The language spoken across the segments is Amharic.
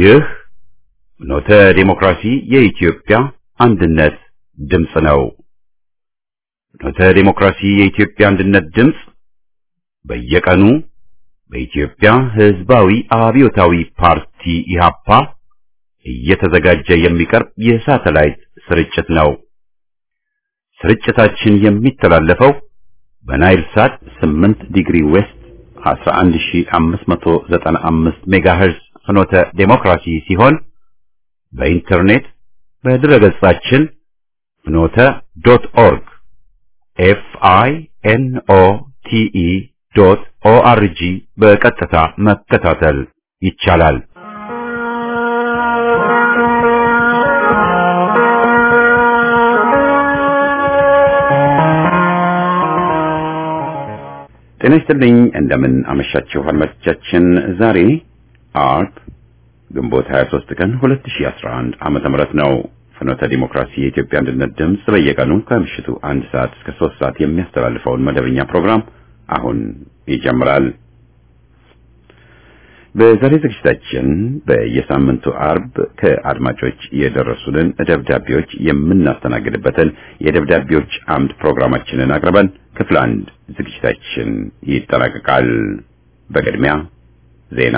ይህ ኖተ ዴሞክራሲ የኢትዮጵያ አንድነት ድምፅ ነው። ኖተ ዴሞክራሲ የኢትዮጵያ አንድነት ድምፅ በየቀኑ በኢትዮጵያ ሕዝባዊ አብዮታዊ ፓርቲ ኢህአፓ እየተዘጋጀ የሚቀርብ የሳተላይት ስርጭት ነው። ስርጭታችን የሚተላለፈው በናይል ሳት 8 ዲግሪ ዌስት 11595 ሜጋሄርዝ ፍኖተ ዴሞክራሲ ሲሆን በኢንተርኔት በድረገጻችን ፍኖተ ዶት ኦርግ ኤፍ አይ ኤን ኦ ቲ ኢ ዶት ኦ አር ጂ በቀጥታ መከታተል ይቻላል። ጤና ይስጥልኝ። እንደምን አመሻችሁ አድማጮቻችን። ዛሬ አርብ ግንቦት 23 ቀን 2011 ዓመተ ምህረት ነው። ፍኖተ ዲሞክራሲ የኢትዮጵያ አንድነት ድምፅ በየቀኑ ከምሽቱ አንድ ሰዓት እስከ ሶስት ሰዓት የሚያስተላልፈውን መደበኛ ፕሮግራም አሁን ይጀምራል። በዛሬ ዝግጅታችን በየሳምንቱ አርብ ከአድማጮች የደረሱንን ደብዳቤዎች የምናስተናግድበትን የደብዳቤዎች አምድ ፕሮግራማችንን አቅርበን ክፍል አንድ ዝግጅታችን ይጠናቀቃል። በቅድሚያ ዜና።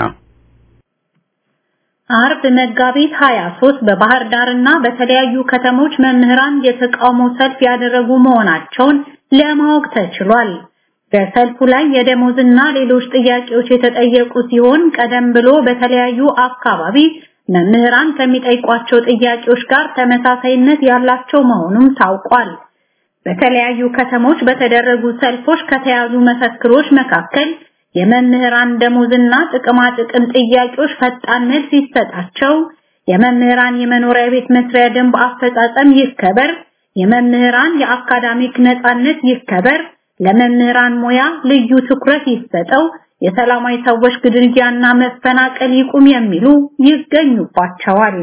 አርብ መጋቢት 23 በባህር ዳርና በተለያዩ ከተሞች መምህራን የተቃውሞ ሰልፍ ያደረጉ መሆናቸውን ለማወቅ ተችሏል። በሰልፉ ላይ የደሞዝና ሌሎች ጥያቄዎች የተጠየቁ ሲሆን ቀደም ብሎ በተለያዩ አካባቢ መምህራን ከሚጠይቋቸው ጥያቄዎች ጋር ተመሳሳይነት ያላቸው መሆኑም ታውቋል። በተለያዩ ከተሞች በተደረጉ ሰልፎች ከተያዙ መፈክሮች መካከል የመምህራን ደሞዝና ጥቅማ ጥቅም ጥያቄዎች ፈጣን መልስ ይሰጣቸው፣ የመምህራን የመኖሪያ ቤት መስሪያ ደንብ አፈጻጸም ይከበር፣ የመምህራን የአካዳሚክ ነጻነት ይከበር፣ ለመምህራን ሙያ ልዩ ትኩረት ይሰጠው፣ የሰላማዊ ሰዎች ግድያና መፈናቀል ይቁም የሚሉ ይገኙባቸዋል።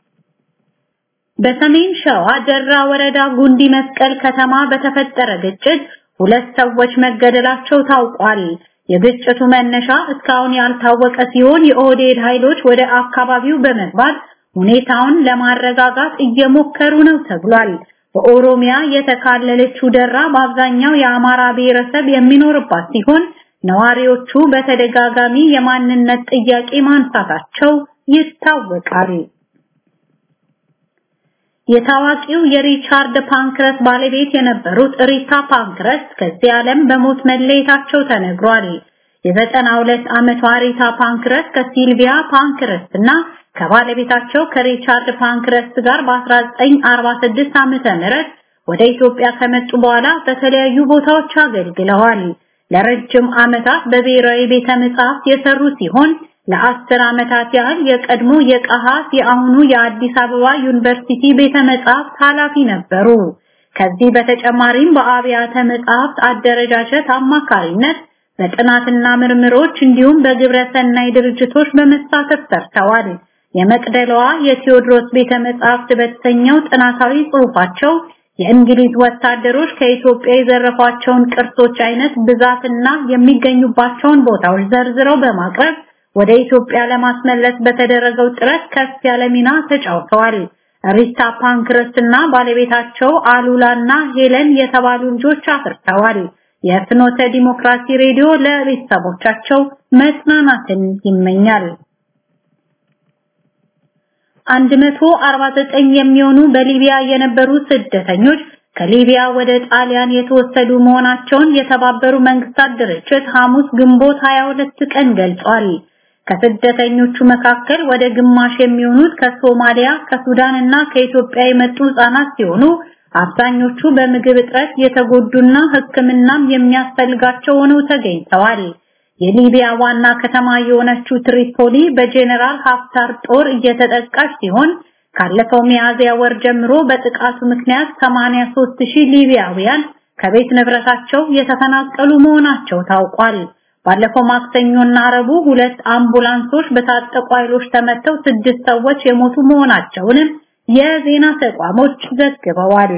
በሰሜን ሸዋ ደራ ወረዳ ጉንዲ መስቀል ከተማ በተፈጠረ ግጭት ሁለት ሰዎች መገደላቸው ታውቋል። የግጭቱ መነሻ እስካሁን ያልታወቀ ሲሆን የኦህዴድ ኃይሎች ወደ አካባቢው በመግባት ሁኔታውን ለማረጋጋት እየሞከሩ ነው ተብሏል። በኦሮሚያ የተካለለችው ደራ በአብዛኛው የአማራ ብሔረሰብ የሚኖርባት ሲሆን ነዋሪዎቹ በተደጋጋሚ የማንነት ጥያቄ ማንሳታቸው ይታወቃል። የታዋቂው የሪቻርድ ፓንክረስ ባለቤት የነበሩት ሪታ ፓንክረስ ከዚህ ዓለም በሞት መለየታቸው ተነግሯል። የዘጠና ሁለት ዓመቷ ሪታ ፓንክረስ ከሲልቪያ ፓንክረስ እና ከባለቤታቸው ከሪቻርድ ፓንክረስ ጋር በ1946 ዓመተ ምህረት ወደ ኢትዮጵያ ከመጡ በኋላ በተለያዩ ቦታዎች አገልግለዋል። ለረጅም ዓመታት በብሔራዊ ቤተ መጻሕፍት የሰሩ ሲሆን ለአስር ዓመታት ያህል የቀድሞ የቀሃስ የአሁኑ የአዲስ አበባ ዩኒቨርሲቲ ቤተ መጻሕፍት ኃላፊ ነበሩ። ከዚህ በተጨማሪም በአብያተ መጻሕፍት አደረጃጀት አማካሪነት በጥናትና ምርምሮች እንዲሁም በግብረ ሰናይ ድርጅቶች በመሳተፍ ሰርተዋል። የመቅደላዋ የቴዎድሮስ ቤተ መጻሕፍት በተሰኘው ጥናታዊ ጽሑፋቸው የእንግሊዝ ወታደሮች ከኢትዮጵያ የዘረፏቸውን ቅርሶች አይነት ብዛትና የሚገኙባቸውን ቦታዎች ዘርዝረው በማቅረብ ወደ ኢትዮጵያ ለማስመለስ በተደረገው ጥረት ከፍ ያለ ሚና ተጫውተዋል። ሪታ ፓንክረስ እና ባለቤታቸው አሉላና ሄለን የተባሉ ልጆች አፍርተዋል። የፍኖተ ዲሞክራሲ ሬዲዮ ለቤተሰቦቻቸው መጽናናትን ይመኛል። 149 የሚሆኑ በሊቢያ የነበሩ ስደተኞች ከሊቢያ ወደ ጣሊያን የተወሰዱ መሆናቸውን የተባበሩ መንግስታት ድርጅት ሐሙስ ግንቦት 22 ቀን ገልጿል። ከስደተኞቹ መካከል ወደ ግማሽ የሚሆኑት ከሶማሊያ፣ ከሱዳን እና ከኢትዮጵያ የመጡ ህጻናት ሲሆኑ አብዛኞቹ በምግብ እጥረት የተጎዱና ሕክምናም የሚያስፈልጋቸው ሆነው ተገኝተዋል። የሊቢያ ዋና ከተማ የሆነችው ትሪፖሊ በጄኔራል ሀፍታር ጦር እየተጠቃች ሲሆን ካለፈው ሚያዝያ ወር ጀምሮ በጥቃቱ ምክንያት 83000 ሊቢያውያን ከቤት ንብረታቸው የተፈናቀሉ መሆናቸው ታውቋል። ባለፈው ማክሰኞና ረቡዕ ሁለት አምቡላንሶች በታጠቁ ኃይሎች ተመተው ስድስት ሰዎች የሞቱ መሆናቸውንም የዜና ተቋሞች ዘግበዋል።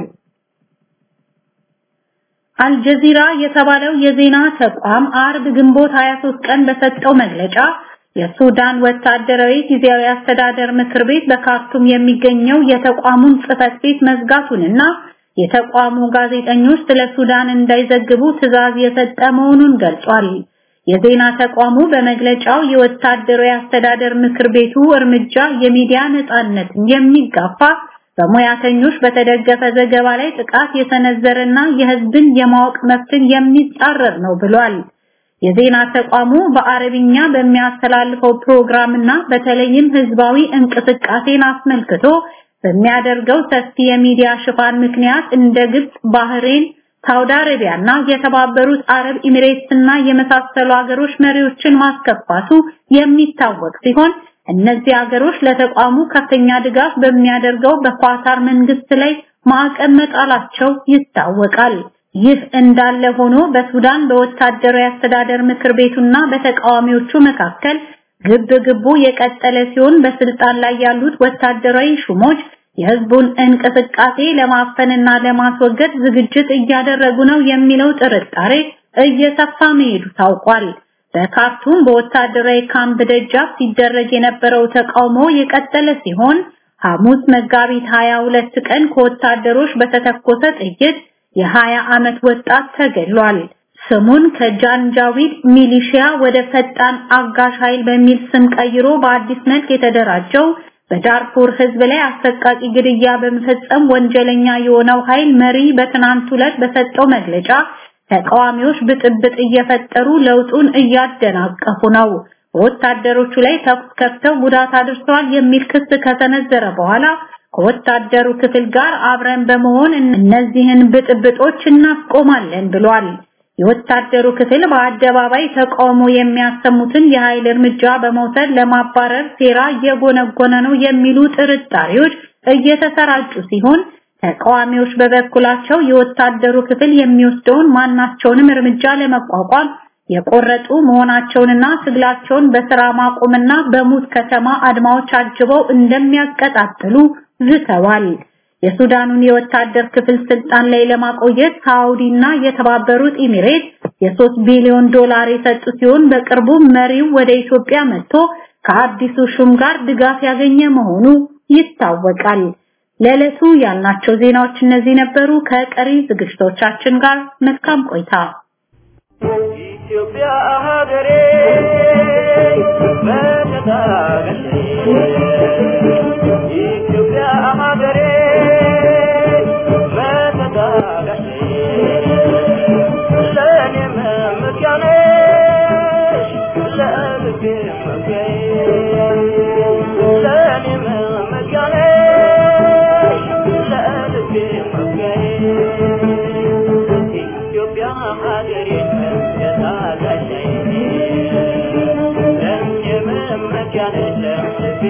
አልጀዚራ የተባለው የዜና ተቋም አርብ ግንቦት 23 ቀን በሰጠው መግለጫ የሱዳን ወታደራዊ ጊዜያዊ አስተዳደር ምክር ቤት በካርቱም የሚገኘው የተቋሙን ጽህፈት ቤት መዝጋቱንና የተቋሙ ጋዜጠኞች ስለ ሱዳን እንዳይዘግቡ ትዕዛዝ የሰጠ መሆኑን ገልጿል። የዜና ተቋሙ በመግለጫው የወታደራዊ አስተዳደር ምክር ቤቱ እርምጃ የሚዲያ ነጻነትን የሚጋፋ በሙያተኞች በተደገፈ ዘገባ ላይ ጥቃት የሰነዘረና የህዝብን የማወቅ መብትን የሚጻረር ነው ብሏል። የዜና ተቋሙ በአረብኛ በሚያስተላልፈው ፕሮግራምና በተለይም ህዝባዊ እንቅስቃሴን አስመልክቶ በሚያደርገው ሰፊ የሚዲያ ሽፋን ምክንያት እንደ ግብጽ፣ ባህሬን፣ ሳውዲ አረቢያና የተባበሩት አረብ ኤሚሬትስና የመሳሰሉ ሀገሮች መሪዎችን ማስከፋቱ የሚታወቅ ሲሆን እነዚህ ሀገሮች ለተቋሙ ከፍተኛ ድጋፍ በሚያደርገው በኳታር መንግስት ላይ ማዕቀብ መጣላቸው ይታወቃል። ይህ እንዳለ ሆኖ በሱዳን በወታደራዊ አስተዳደር ምክር ቤቱና በተቃዋሚዎቹ መካከል ግብ ግቡ የቀጠለ ሲሆን በስልጣን ላይ ያሉት ወታደራዊ ሹሞች የህዝቡን እንቅስቃሴ ለማፈንና ለማስወገድ ዝግጅት እያደረጉ ነው የሚለው ጥርጣሬ እየሰፋ መሄዱ ታውቋል። በካርቱም በወታደራዊ ካምፕ ደጃፍ ሲደረግ የነበረው ተቃውሞ የቀጠለ ሲሆን ሐሙስ መጋቢት 22 ቀን ከወታደሮች በተተኮሰ ጥይት የ20 ዓመት ወጣት ተገድሏል። ስሙን ከጃንጃዊድ ሚሊሺያ ወደ ፈጣን አጋሽ ኃይል በሚል ስም ቀይሮ በአዲስ መልክ የተደራጀው በዳርፉር ህዝብ ላይ አሰቃቂ ግድያ በመፈጸም ወንጀለኛ የሆነው ኃይል መሪ በትናንት ዕለት በሰጠው መግለጫ ተቃዋሚዎች ብጥብጥ እየፈጠሩ ለውጡን እያደናቀፉ ነው፣ በወታደሮቹ ላይ ተኩስ ከፍተው ጉዳት አድርሰዋል የሚል ክስ ከተነዘረ በኋላ ከወታደሩ ክፍል ጋር አብረን በመሆን እነዚህን ብጥብጦች እናስቆማለን ብሏል። የወታደሩ ክፍል በአደባባይ ተቃውሞ የሚያሰሙትን የኃይል እርምጃ በመውሰድ ለማባረር ሴራ እየጎነጎነ ነው የሚሉ ጥርጣሬዎች እየተሰራጩ ሲሆን ተቃዋሚዎች በበኩላቸው የወታደሩ ክፍል የሚወስደውን ማናቸውንም እርምጃ ለመቋቋም የቆረጡ መሆናቸውንና ትግላቸውን በስራ ማቆምና በሙት ከተማ አድማዎች አጅበው እንደሚያቀጣጥሉ ዝተዋል። የሱዳኑን የወታደር ክፍል ስልጣን ላይ ለማቆየት ሳውዲና የተባበሩት ኤሚሬት የ3 ቢሊዮን ዶላር የሰጡ ሲሆን በቅርቡ መሪው ወደ ኢትዮጵያ መጥቶ ከአዲሱ ሹም ጋር ድጋፍ ያገኘ መሆኑ ይታወቃል። ለዕለቱ ያልናቸው ዜናዎች እነዚህ ነበሩ። ከቀሪ ዝግጅቶቻችን ጋር መልካም ቆይታ። ኢትዮጵያ ሀገሬ መተታገሌ ኢትዮጵያ ሀገሬ መተታገሌ ለእኔ መመኪያ ነሽ ለልቤ መኩሪያዬ ለእኔ መመኪያ ነሽ ለልቤ መኩሪያዬ ኢትዮጵያ ሀገሬ መተታገሌ ለእኔ መመኪያ ነሽ ለልቤ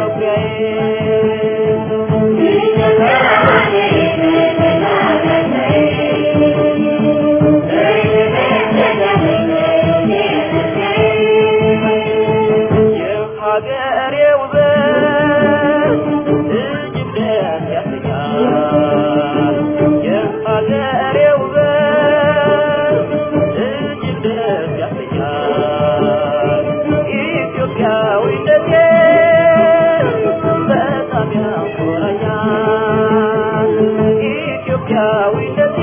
የሀገሬ ውበት እጅግ ደስ ያሰኛል። የሀገሬ ውበት እጅግ ደስ ያሰኛል። ኢትዮጵያዊነቴ በጣም ያኮራኛል። ኢትዮጵያዊነቴ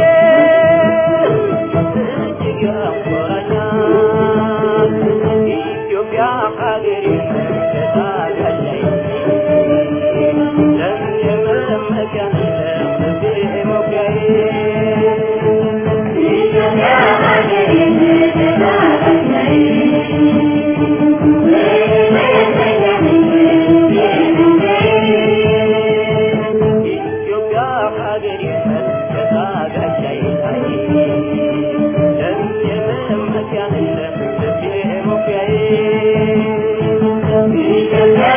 እጅግ ያኮራኛል። ኢትዮጵያ ሀገሬ ተታገለኝ ለመመኪያ ለልቤ መኩሪያዬ ኢትዮጵያ ሀገሬ ኢትዮጵያ ሀገሬ ተታገለኝ ለመመኪያ ለልቤ መኩሪያዬ ኢትዮጵያ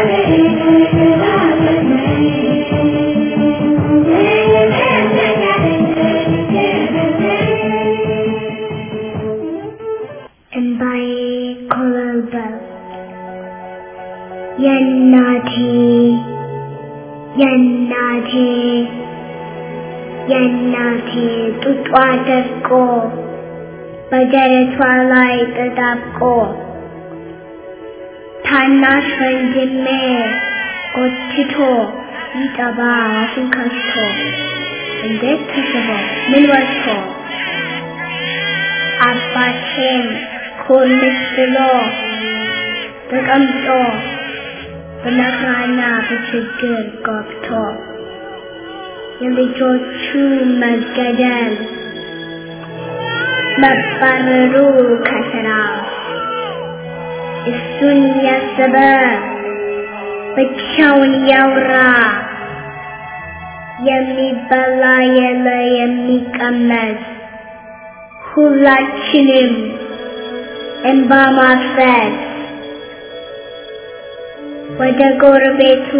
እንባዬ ኮበለበለ የእናቴ የእናቴ የእናቴ ጡጧ ደርቆ በደረቷ ላይ ተጣብቆ ታናሽ ወንድሜ ጎትቶ ይጠባ አፉን ከፍቶ እንዴት ተስቦ ምን ወጥቶ አባቴም ኮልስ ብሎ ተቀምጦ በመከራና በችግር ገብቶ የልጆቹ መገደል መባረሩ ከስራ እሱን ያሰበ ብቻውን ያውራ የሚበላ የለ የሚቀመስ ሁላችንም እንባ ማፍሰስ ወደ ጎረቤቱ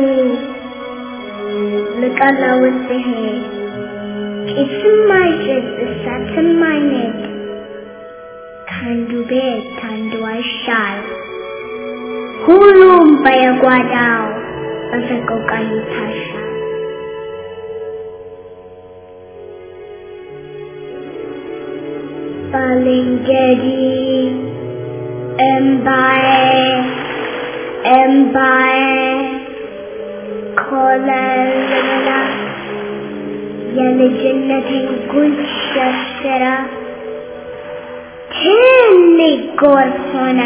ልቀለውስ ሲሄድ ጭስም አይጭስ እሳትም አይነድ ከአንዱ ቤት ከአንዱ አይሻል ሁሉም በየጓዳው በሰቆቃ ይታሻል። ባልንጀሪ እምባዬ እምባዬ ኮለልላ የልጅነቴን ጉንጭ ሸርሽራ ትልቅ ጎርፍ ሆነ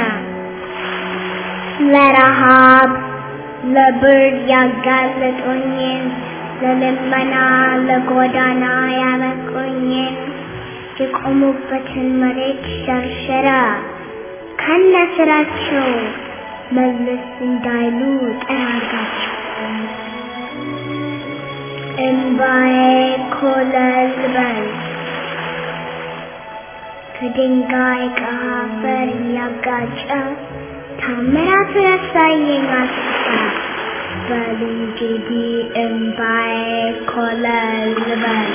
ለረሃብ ለብርድ ያጋለጡኝን ለልመና ለጎዳና ያበቁኝን የቆሙበትን መሬት ሸርሸራ ከነ ስራቸው መለስ እንዳይሉ ጠራጋቸው። እምባዬ ኮለል በል ከድንጋይ ከአፈር እያጋጨ ታምራቱን ያሳየኝ አስታ በል እንግዲህ እምባዬ ኮለል በል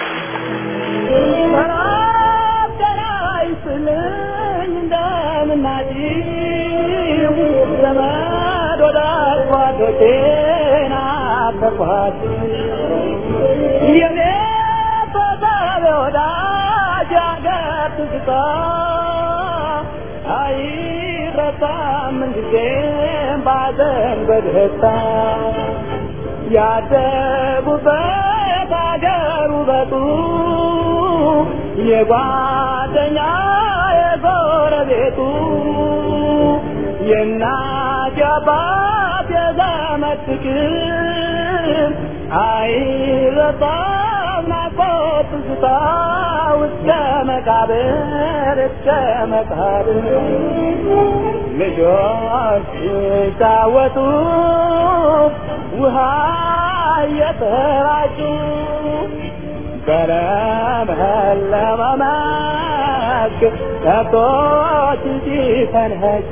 ያደጉበት አገር ውበቱ የጓደኛ የጎረቤቱ የእናት የአባት የዘመድ ፍቅር አይረሳም ናፍቆት ትዝታ እስከ መቃብር እስከ መቃብር ልጆች ሲጫወቱ ውሃ እየተራጩ በለመለመ መስክ ከብቶች ሲፈንህጩ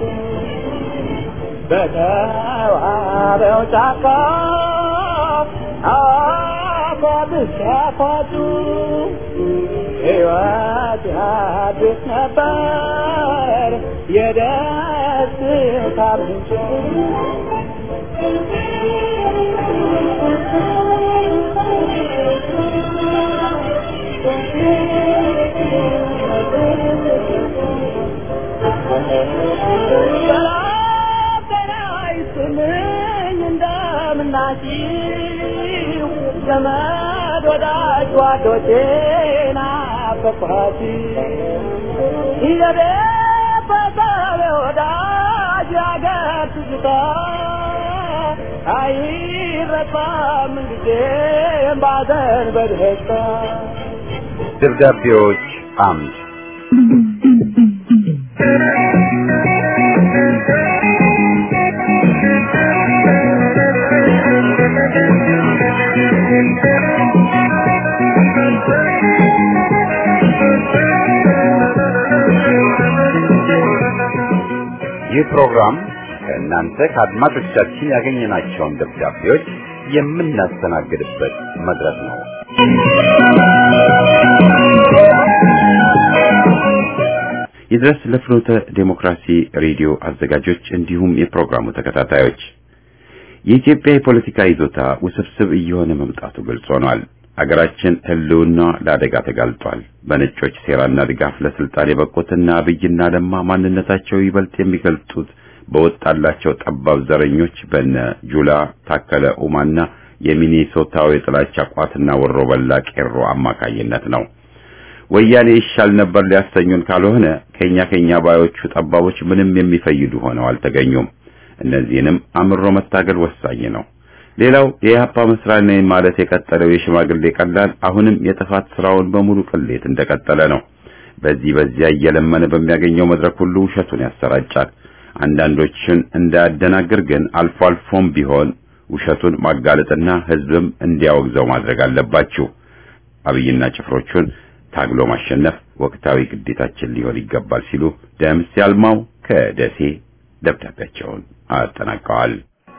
በተዋበው ጫካ አፏት ሲያፏጩ ሕይወት ያድስ ነበር የደስታ ምንጭ እንደምናችሁ ዘመድ ወዳጅ ጓዶቼ ናፈቅኋት የቤተሰብ ወዳጅ ያገር ትዝታ አይረሳም ጊዜም ባዘን በደስታ ደብዳቤዎች አምድ ይህ ፕሮግራም ከእናንተ ከአድማጮቻችን ያገኘናቸውን ደብዳቤዎች የምናስተናግድበት መድረክ ነው። ይድረስ ለፍኖተ ዴሞክራሲ ሬዲዮ አዘጋጆች እንዲሁም የፕሮግራሙ ተከታታዮች የኢትዮጵያ የፖለቲካ ይዞታ ውስብስብ እየሆነ መምጣቱ ግልጽ ሆኗል። አገራችን ሕልውና ለአደጋ ተጋልጧል። በነጮች ሴራና ድጋፍ ለስልጣን የበቁትና አብይና ለማ ማንነታቸው ይበልጥ የሚገልጡት በወጣላቸው ጠባብ ዘረኞች በነ ጁላ ታከለ ኡማና የሚኒሶታው የጥላቻ ቋትና ወሮ በላ ቄሮ አማካኝነት ነው። ወያኔ ይሻል ነበር ሊያሰኙን ካልሆነ ከኛ ከኛ ባዮቹ ጠባቦች ምንም የሚፈይዱ ሆነው አልተገኙም። እነዚህንም አምሮ መታገል ወሳኝ ነው። ሌላው የኢህአፓ መስራች ነኝ ማለት የቀጠለው የሽማግሌ ቀላል አሁንም የጥፋት ስራውን በሙሉ ቅሌት እንደቀጠለ ነው። በዚህ በዚያ እየለመነ በሚያገኘው መድረክ ሁሉ ውሸቱን ያሰራጫል። አንዳንዶችን እንዳያደናግር ግን አልፎ አልፎም ቢሆን ውሸቱን ማጋለጥና ህዝብም እንዲያወግዘው ማድረግ አለባችሁ። አብይና ጭፍሮቹን ታግሎ ማሸነፍ ወቅታዊ ግዴታችን ሊሆን ይገባል ሲሉ ደምስ ያልማው ከደሴ ደብዳቤያቸውን አጠናቀዋል።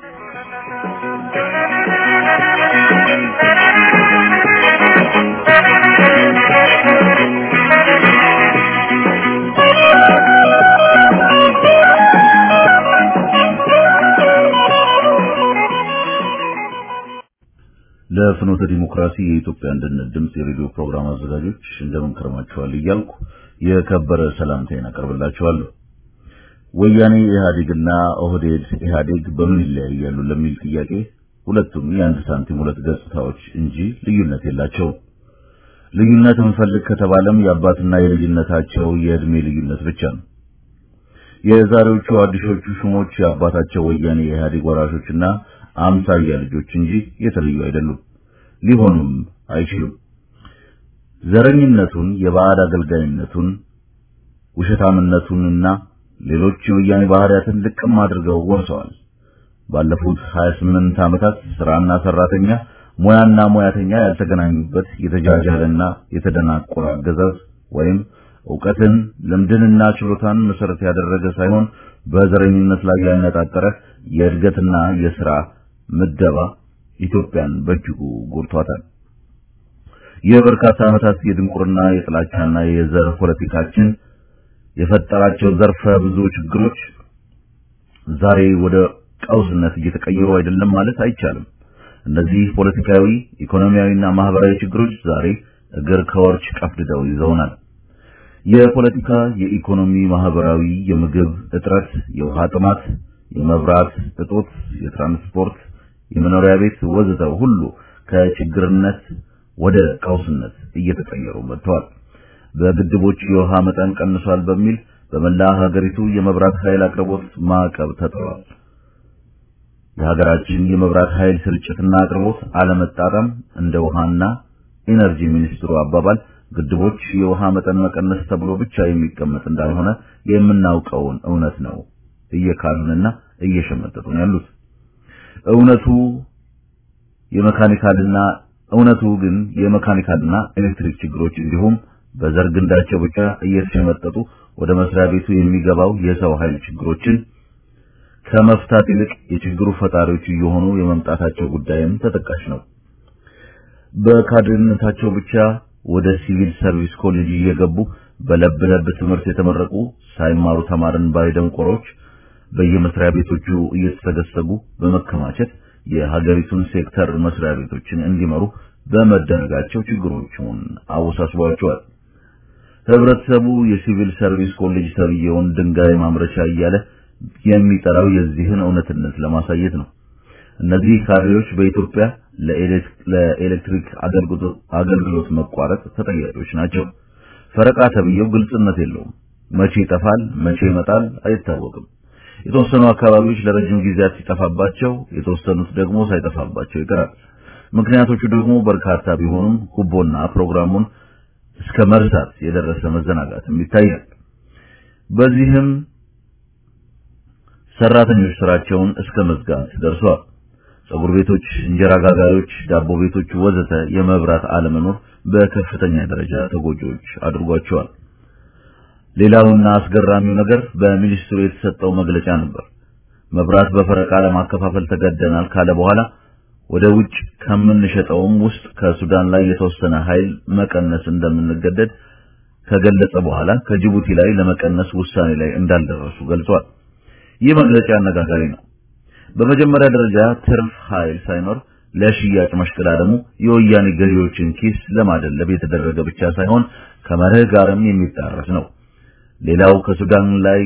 ለፍኖተ ዲሞክራሲ የኢትዮጵያ አንድነት ድምፅ የሬዲዮ ፕሮግራም አዘጋጆች እንደምን ከርማችኋል እያልኩ የከበረ ሰላምታዬን አቀርብላችኋለሁ። ወያኔ ኢህአዴግና ኦህዴድ ኢህአዴግ በምን ይለያያሉ ለሚል ጥያቄ ሁለቱም የአንድ ሳንቲም ሁለት ገጽታዎች እንጂ ልዩነት የላቸውም። ልዩነት እንፈልግ ከተባለም የአባትና የልጅነታቸው የእድሜ ልዩነት ብቻ ነው። የዛሬዎቹ አዲሶቹ ሹሞች የአባታቸው ወያኔ የኢህአዴግ ወራሾችና አምሳያ ልጆች እንጂ የተለዩ አይደሉም፣ ሊሆኑም አይችሉም። ዘረኝነቱን፣ የባዕድ አገልጋይነቱን፣ ውሸታምነቱንና ሌሎች የወያኔ ባህሪያትን ልቅም አድርገው ወርሰዋል። ባለፉት 28 ዓመታት ስራና ሰራተኛ ሙያና ሙያተኛ ያልተገናኙበት የተጃጃለና የተደናቆረ አገዛዝ ወይም ዕውቀትን ልምድንና ችሎታን መሰረት ያደረገ ሳይሆን በዘረኝነት ላይ ያነጣጠረ የእድገትና የሥራ ምደባ ኢትዮጵያን በእጅጉ ጎድቷታል። የበርካታ ዓመታት የድንቁርና የጥላቻና የዘር ፖለቲካችን የፈጠራቸው ዘርፈ ብዙ ችግሮች ዛሬ ወደ ቀውስነት እየተቀየሩ አይደለም ማለት አይቻልም። እነዚህ ፖለቲካዊ፣ ኢኮኖሚያዊና ማህበራዊ ችግሮች ዛሬ እግር ከወርች ቀፍድደው ይዘውናል። የፖለቲካ፣ የኢኮኖሚ፣ ማህበራዊ፣ የምግብ እጥረት፣ የውሃ ጥማት፣ የመብራት እጦት፣ የትራንስፖርት፣ የመኖሪያ ቤት ወዘተ ሁሉ ከችግርነት ወደ ቀውስነት እየተቀየሩ መጥተዋል። በግድቦች የውሃ መጠን ቀንሷል በሚል በመላ ሀገሪቱ የመብራት ኃይል አቅርቦት ማዕቀብ ተጥሏል። የሀገራችን የመብራት ኃይል ስርጭትና አቅርቦት አለመጣጣም እንደ ውሃና ኢነርጂ ሚኒስትሩ አባባል ግድቦች የውሃ መጠን መቀነስ ተብሎ ብቻ የሚቀመጥ እንዳልሆነ የምናውቀውን እውነት ነው እየካሉንና እየሸመጠጡን ያሉት። እውነቱ የመካኒካልና እውነቱ ግን የመካኒካልና ኤሌክትሪክ ችግሮች እንዲሁም በዘር ግንዳቸው ብቻ እየተሸመጠጡ ወደ መስሪያ ቤቱ የሚገባው የሰው ኃይል ችግሮችን ከመፍታት ይልቅ የችግሩ ፈጣሪዎች እየሆኑ የመምጣታቸው ጉዳይም ተጠቃሽ ነው። በካድሬነታቸው ብቻ ወደ ሲቪል ሰርቪስ ኮሌጅ እየገቡ በለብ ለብ ትምህርት የተመረቁ ሳይማሩ ተማርን ባይ ደንቆሮች በየመስሪያ ቤቶቹ እየተሰገሰጉ በመከማቸት የሀገሪቱን ሴክተር መስሪያ ቤቶችን እንዲመሩ በመደረጋቸው ችግሮቹን አወሳስቧቸዋል። ህብረተሰቡ የሲቪል ሰርቪስ ኮሌጅ ተብዬውን ድንጋይ ማምረቻ እያለ የሚጠራው የዚህን እውነትነት ለማሳየት ነው። እነዚህ ካድሬዎች በኢትዮጵያ ለኤሌክትሪክ አገልግሎት መቋረጥ ተጠያቂዎች ናቸው። ፈረቃ ተብዬው ግልጽነት የለውም። መቼ ይጠፋል፣ መቼ ይመጣል አይታወቅም። የተወሰኑ አካባቢዎች ለረጅም ጊዜያት ሲጠፋባቸው፣ የተወሰኑት ደግሞ ሳይጠፋባቸው ይቀራል። ምክንያቶቹ ደግሞ በርካታ ቢሆኑም ጉቦና ፕሮግራሙን እስከ መርሳት የደረሰ መዘናጋትም ይታያል። በዚህም ሰራተኞች ስራቸውን እስከ መዝጋት ደርሰዋል። ጸጉር ቤቶች፣ እንጀራ ጋጋሪዎች፣ ዳቦ ቤቶች ወዘተ የመብራት አለመኖር በከፍተኛ ደረጃ ተጎጂዎች አድርጓቸዋል። ሌላውና አስገራሚው ነገር በሚኒስትሩ የተሰጠው መግለጫ ነበር። መብራት በፈረቃ ለማከፋፈል ተገደናል ካለ በኋላ ወደ ውጭ ከምንሸጠውም ውስጥ ከሱዳን ላይ የተወሰነ ኃይል መቀነስ እንደምንገደድ ከገለጸ በኋላ ከጅቡቲ ላይ ለመቀነስ ውሳኔ ላይ እንዳልደረሱ ገልጿል። ይህ መግለጫ አነጋጋሪ ነው። በመጀመሪያ ደረጃ ትርፍ ኃይል ሳይኖር ለሽያጭ መሽቀዳደሙ የወያኔ ገዢዎችን ኪስ ለማደለብ የተደረገ ብቻ ሳይሆን ከመርህ ጋርም የሚጣረስ ነው። ሌላው ከሱዳን ላይ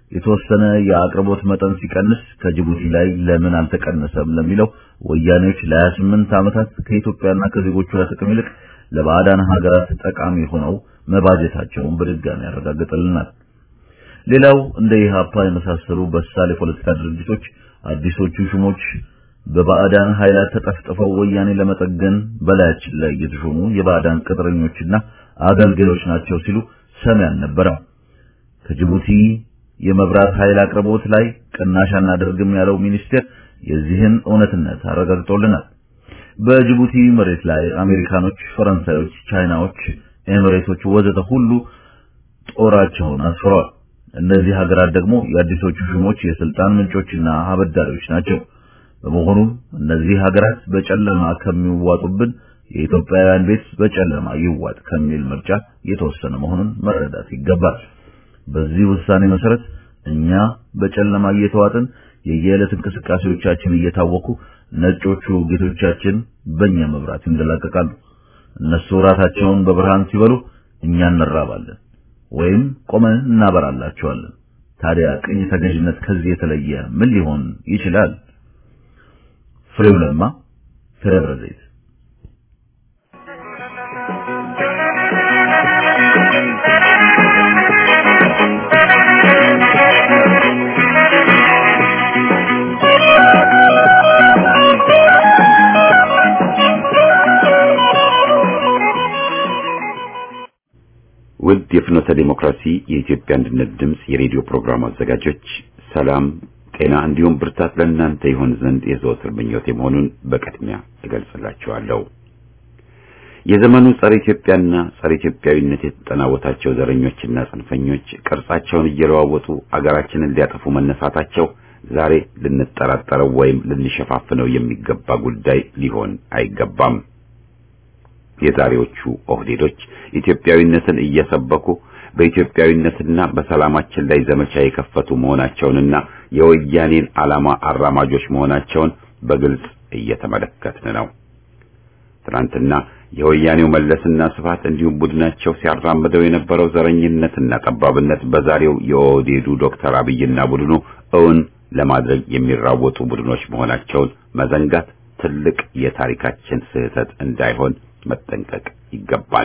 የተወሰነ የአቅርቦት መጠን ሲቀንስ ከጅቡቲ ላይ ለምን አልተቀነሰም ለሚለው ወያኔዎች ለ28 ዓመታት ከኢትዮጵያና ከዜጎቿ ጥቅም ይልቅ ለባዕዳን ሀገራት ጠቃሚ ሆነው መባጀታቸውን በድጋሚ ያረጋግጥልናል። ሌላው እንደ ኢህአፓ የመሳሰሉ በሳል የፖለቲካ ድርጅቶች አዲሶቹ ሹሞች በባዕዳን ኃይላት ተጠፍጥፈው ወያኔ ለመጠገን በላያችን ላይ የተሾሙ የባዕዳን ቅጥረኞችና አገልጋዮች ናቸው ሲሉ ሰሚ አልነበረም። ከጅቡቲ የመብራት ኃይል አቅርቦት ላይ ቅናሽ አናደርግም ያለው ሚኒስቴር የዚህን እውነትነት አረጋግጦልናል። በጅቡቲ መሬት ላይ አሜሪካኖች፣ ፈረንሳዮች፣ ቻይናዎች፣ ኤሚሬቶች ወዘተ ሁሉ ጦራቸውን አስፍረዋል። እነዚህ ሀገራት ደግሞ የአዲሶቹ ሹሞች የስልጣን ምንጮችና አበዳሪዎች ናቸው። በመሆኑም እነዚህ ሀገራት በጨለማ ከሚዋጡብን የኢትዮጵያውያን ቤት በጨለማ ይዋጥ ከሚል ምርጫ የተወሰነ መሆኑን መረዳት ይገባል። በዚህ ውሳኔ መሰረት እኛ በጨለማ እየተዋጥን የየዕለት እንቅስቃሴዎቻችን እየታወኩ ነጮቹ ጌቶቻችን በእኛ መብራት ይንደላቀቃሉ። እነሱ ራታቸውን በብርሃን ሲበሉ እኛ እንራባለን ወይም ቆመን እናበራላቸዋለን። ታዲያ ቅኝ ተገዥነት ከዚህ የተለየ ምን ሊሆን ይችላል? ፍሬው ለማ ከደብረ ዘይት ውድ የፍኖተ ዲሞክራሲ የኢትዮጵያ አንድነት ድምፅ የሬዲዮ ፕሮግራም አዘጋጆች ሰላም፣ ጤና እንዲሁም ብርታት ለእናንተ ይሆን ዘንድ የዘወትር ምኞቴ መሆኑን በቅድሚያ እገልጽላችኋለሁ። የዘመኑ ጸረ ኢትዮጵያና ጸረ ኢትዮጵያዊነት የተጠናወታቸው ዘረኞችና ጽንፈኞች ቅርጻቸውን እየለዋወጡ አገራችንን ሊያጠፉ መነሳታቸው ዛሬ ልንጠራጠረው ወይም ልንሸፋፍነው የሚገባ ጉዳይ ሊሆን አይገባም። የዛሬዎቹ ኦህዴዶች ኢትዮጵያዊነትን እየሰበኩ በኢትዮጵያዊነትና በሰላማችን ላይ ዘመቻ የከፈቱ መሆናቸውንና የወያኔን ዓላማ አራማጆች መሆናቸውን በግልጽ እየተመለከትን ነው። ትናንትና የወያኔው መለስና ስፋት እንዲሁም ቡድናቸው ሲያራምደው የነበረው ዘረኝነትና ጠባብነት በዛሬው የኦህዴዱ ዶክተር አብይና ቡድኑ እውን ለማድረግ የሚራወጡ ቡድኖች መሆናቸውን መዘንጋት ትልቅ የታሪካችን ስህተት እንዳይሆን መጠንቀቅ ይገባል።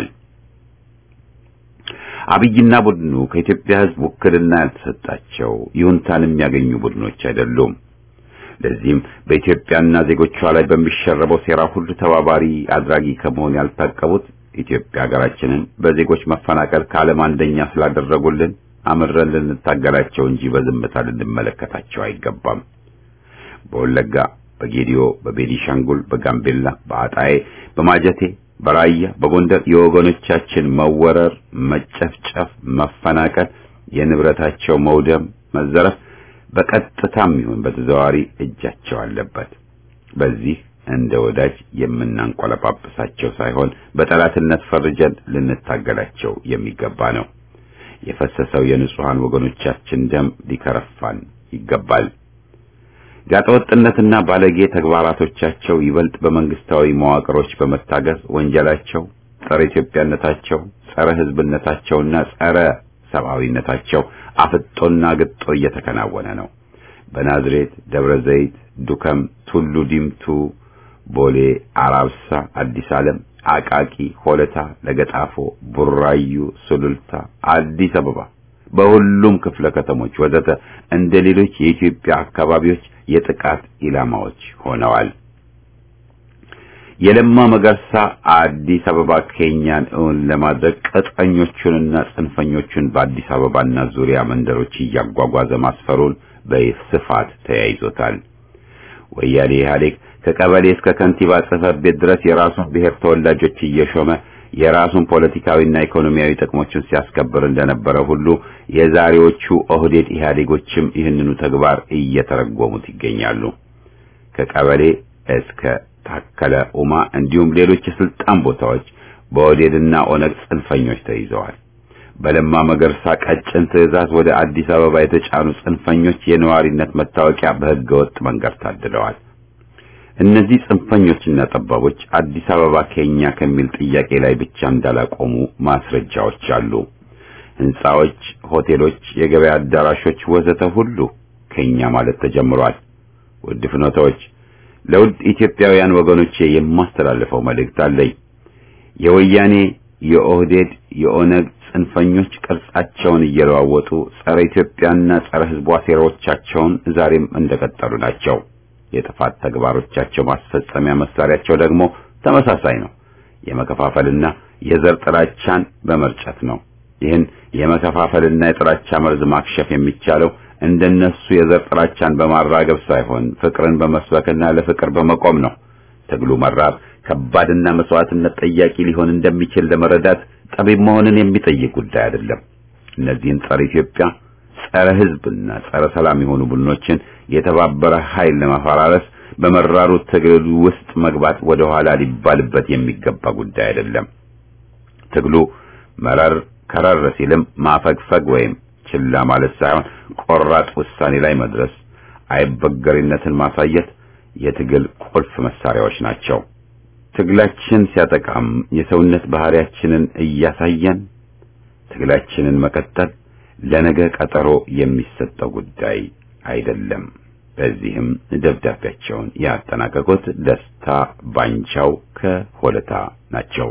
አብይና ቡድኑ ከኢትዮጵያ ሕዝብ ውክልና ያልተሰጣቸው ይሁንታን የሚያገኙ ቡድኖች አይደሉም። ለዚህም በኢትዮጵያና ዜጎቿ ላይ በሚሸረበው ሴራ ሁሉ ተባባሪ አድራጊ ከመሆን ያልታቀቡት ኢትዮጵያ ሀገራችንን በዜጎች መፈናቀል ከዓለም አንደኛ ስላደረጉልን አምረን ልንታገላቸው እንጂ በዝምታ ልንመለከታቸው አይገባም። በወለጋ፣ በጌዲዮ፣ በቤኒሻንጉል፣ በጋምቤላ፣ በአጣዬ፣ በማጀቴ በራያ በጎንደር የወገኖቻችን መወረር፣ መጨፍጨፍ፣ መፈናቀል፣ የንብረታቸው መውደም፣ መዘረፍ በቀጥታም ይሁን በተዘዋዋሪ እጃቸው አለበት። በዚህ እንደ ወዳጅ የምናንቆለጳጵሳቸው ሳይሆን በጠላትነት ፈርጀን ልንታገላቸው የሚገባ ነው። የፈሰሰው የንጹሃን ወገኖቻችን ደም ሊከረፋን ይገባል። ጋጠወጥነትና ባለጌ ተግባራቶቻቸው ይበልጥ በመንግስታዊ መዋቅሮች በመታገዝ ወንጀላቸው፣ ጸረ ኢትዮጵያነታቸው፣ ጸረ ሕዝብነታቸውና ጸረ ሰብአዊነታቸው አፍጦና ግጦ እየተከናወነ ነው። በናዝሬት፣ ደብረ ዘይት፣ ዱከም፣ ቱሉ ዲምቱ፣ ቦሌ፣ አራብሳ፣ አዲስ ዓለም፣ አቃቂ፣ ሆለታ፣ ለገጣፎ፣ ቡራዩ፣ ሱሉልታ፣ አዲስ አበባ በሁሉም ክፍለ ከተሞች ወዘተ እንደ ሌሎች የኢትዮጵያ አካባቢዎች የጥቃት ኢላማዎች ሆነዋል። የለማ መገርሳ አዲስ አበባ ኬኛን እውን ለማድረግ ቅጥረኞቹንና ጽንፈኞቹን በአዲስ አበባና ዙሪያ መንደሮች እያጓጓዘ ማስፈሩን በስፋት ተያይዞታል። ወያኔ ኢህአዴግ ከቀበሌ እስከ ከንቲባ ጽሕፈት ቤት ድረስ የራሱን ብሔር ተወላጆች እየሾመ የራሱን ፖለቲካዊና ኢኮኖሚያዊ ጥቅሞችን ሲያስከብር እንደነበረ ሁሉ የዛሬዎቹ ኦህዴድ ኢህአዴጎችም ይህንኑ ተግባር እየተረጎሙት ይገኛሉ። ከቀበሌ እስከ ታከለ ኡማ እንዲሁም ሌሎች የስልጣን ቦታዎች በኦህዴድና ኦነግ ጽንፈኞች ተይዘዋል። በለማ መገርሳ ቀጭን ትዕዛዝ ወደ አዲስ አበባ የተጫኑ ጽንፈኞች የነዋሪነት መታወቂያ በሕገ ወጥ መንገድ ታድለዋል። እነዚህ ጽንፈኞችና ጠባቦች አዲስ አበባ ከኛ ከሚል ጥያቄ ላይ ብቻ እንዳላቆሙ ማስረጃዎች አሉ። ህንጻዎች፣ ሆቴሎች፣ የገበያ አዳራሾች ወዘተ ሁሉ ከኛ ማለት ተጀምሯል። ውድ ፍኖታዎች ለውድ ኢትዮጵያውያን ወገኖቼ የማስተላልፈው መልእክት አለኝ። የወያኔ የኦህዴድ የኦነግ ጽንፈኞች ቅርጻቸውን እየለዋወጡ ጸረ ኢትዮጵያና ጸረ ህዝቧ ሴራዎቻቸውን ዛሬም እንደቀጠሉ ናቸው። የጥፋት ተግባሮቻቸው ማስፈጸሚያ መሳሪያቸው ደግሞ ተመሳሳይ ነው። የመከፋፈልና የዘር ጥላቻን በመርጨት ነው። ይህን የመከፋፈልና የጥላቻ መርዝ ማክሸፍ የሚቻለው እንደነሱ የዘር ጥላቻን በማራገብ ሳይሆን ፍቅርን በመስበክና ለፍቅር በመቆም ነው። ትግሉ መራር ከባድና መስዋዕትነት ጠያቂ ሊሆን እንደሚችል ለመረዳት ጠቢብ መሆንን የሚጠይቅ ጉዳይ አይደለም። እነዚህን ጸረ ኢትዮጵያ፣ ጸረ ህዝብና ጸረ ሰላም የሆኑ ቡድኖችን የተባበረ ኃይል ለማፈራረስ በመራሩ ትግል ውስጥ መግባት ወደ ኋላ ሊባልበት የሚገባ ጉዳይ አይደለም። ትግሉ መረር ከረር ሲልም ማፈግፈግ ወይም ችላ ማለት ሳይሆን ቆራጥ ውሳኔ ላይ መድረስ፣ አይበገሪነትን ማሳየት የትግል ቁልፍ መሳሪያዎች ናቸው። ትግላችን ሲያጠቃም የሰውነት ባህሪያችንን እያሳየን ትግላችንን መቀጠል ለነገ ቀጠሮ የሚሰጠው ጉዳይ አይደለም። በዚህም ደብዳቤያቸውን ያጠናቀቁት ደስታ ባንቻው ከሆለታ ናቸው።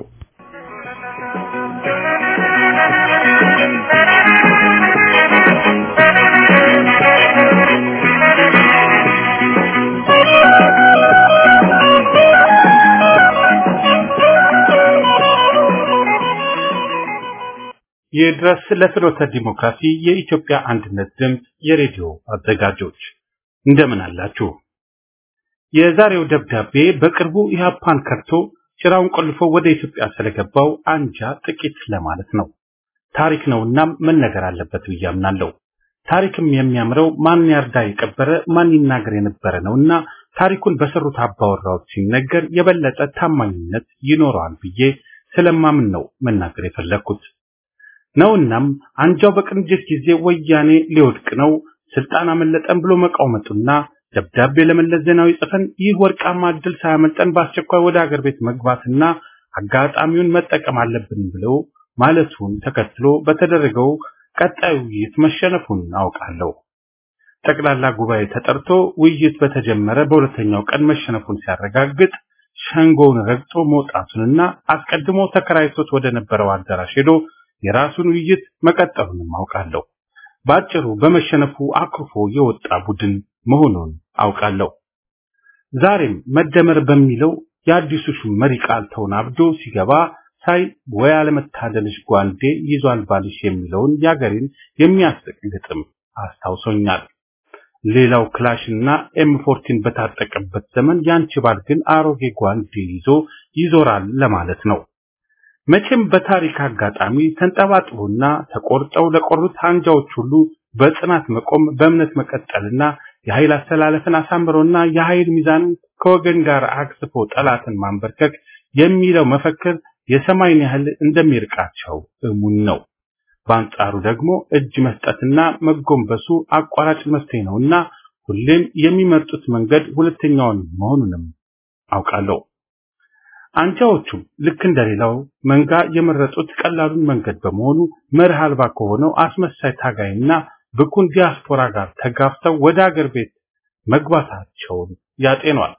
ይድረስ ለፍኖተ ዲሞክራሲ የኢትዮጵያ አንድነት ድምፅ የሬዲዮ አዘጋጆች እንደምን አላችሁ? የዛሬው ደብዳቤ በቅርቡ ኢህአፓን ከርቶ ጭራውን ቆልፎ ወደ ኢትዮጵያ ስለገባው አንጃ ጥቂት ለማለት ነው። ታሪክ ነውና መነገር አለበት ብዬ አምናለሁ። ታሪክም የሚያምረው ማን ያርዳ የቀበረ ማን ይናገር የነበረ ነውና ታሪኩን በሰሩት አባወራዎች ሲነገር የበለጠ ታማኝነት ይኖረዋል ብዬ ስለማምን ነው መናገር የፈለግኩት። ነውናም አንጃው በቅንጅት ጊዜ ወያኔ ሊወድቅ ነው ስልጣን አመለጠን ብሎ መቃወመጡና ደብዳቤ ለመለስ ዜናዊ ጽፈን ይህ ወርቃማ እድል ሳያመልጠን በአስቸኳይ ወደ አገር ቤት መግባትና አጋጣሚውን መጠቀም አለብን ብለው ማለቱን ተከትሎ በተደረገው ቀጣዩ ውይይት መሸነፉን አውቃለሁ። ጠቅላላ ጉባኤ ተጠርቶ ውይይት በተጀመረ በሁለተኛው ቀን መሸነፉን ሲያረጋግጥ ሸንጎውን ረግጦ መውጣቱንና አስቀድሞ ተከራይቶት ወደ ነበረው አዳራሽ ሄዶ የራሱን ውይይት መቀጠሉንም አውቃለሁ። ባጭሩ በመሸነፉ አኩርፎ የወጣ ቡድን መሆኑን አውቃለሁ። ዛሬም መደመር በሚለው የአዲሱ ሹም መሪ ቃል ተወናብዶ ሲገባ ሳይ ወይ አለመታደልሽ ጓንዴ ይዟል ባልሽ የሚለውን የአገሬን የሚያስቅ ግጥም አስታውሶኛል። ሌላው ክላሽና ኤም ፎርቲን በታጠቀበት ዘመን ያንቺ ባል ግን አሮጌ ጓንዴ ይዞ ይዞራል ለማለት ነው። መቼም በታሪክ አጋጣሚ ተንጠባጥቦና ተቆርጠው ለቆሩት አንጃዎች ሁሉ በጽናት መቆም በእምነት መቀጠልና የኃይል አስተላለፍን አሳምሮና የኃይል ሚዛንን ከወገን ጋር አክስፎ ጠላትን ማንበርከክ የሚለው መፈክር የሰማይን ያህል እንደሚርቃቸው እሙን ነው። በአንጻሩ ደግሞ እጅ መስጠትና መጎንበሱ አቋራጭ መፍትሄ ነውና ሁሌም የሚመርጡት መንገድ ሁለተኛውን መሆኑንም አውቃለሁ። አንጃዎቹም ልክ እንደሌላው መንጋ የመረጡት ቀላሉን መንገድ በመሆኑ መርህ አልባ ከሆነው አስመሳይ ታጋይና ብኩን ዲያስፖራ ጋር ተጋፍተው ወደ አገር ቤት መግባታቸውን ያጤኗል።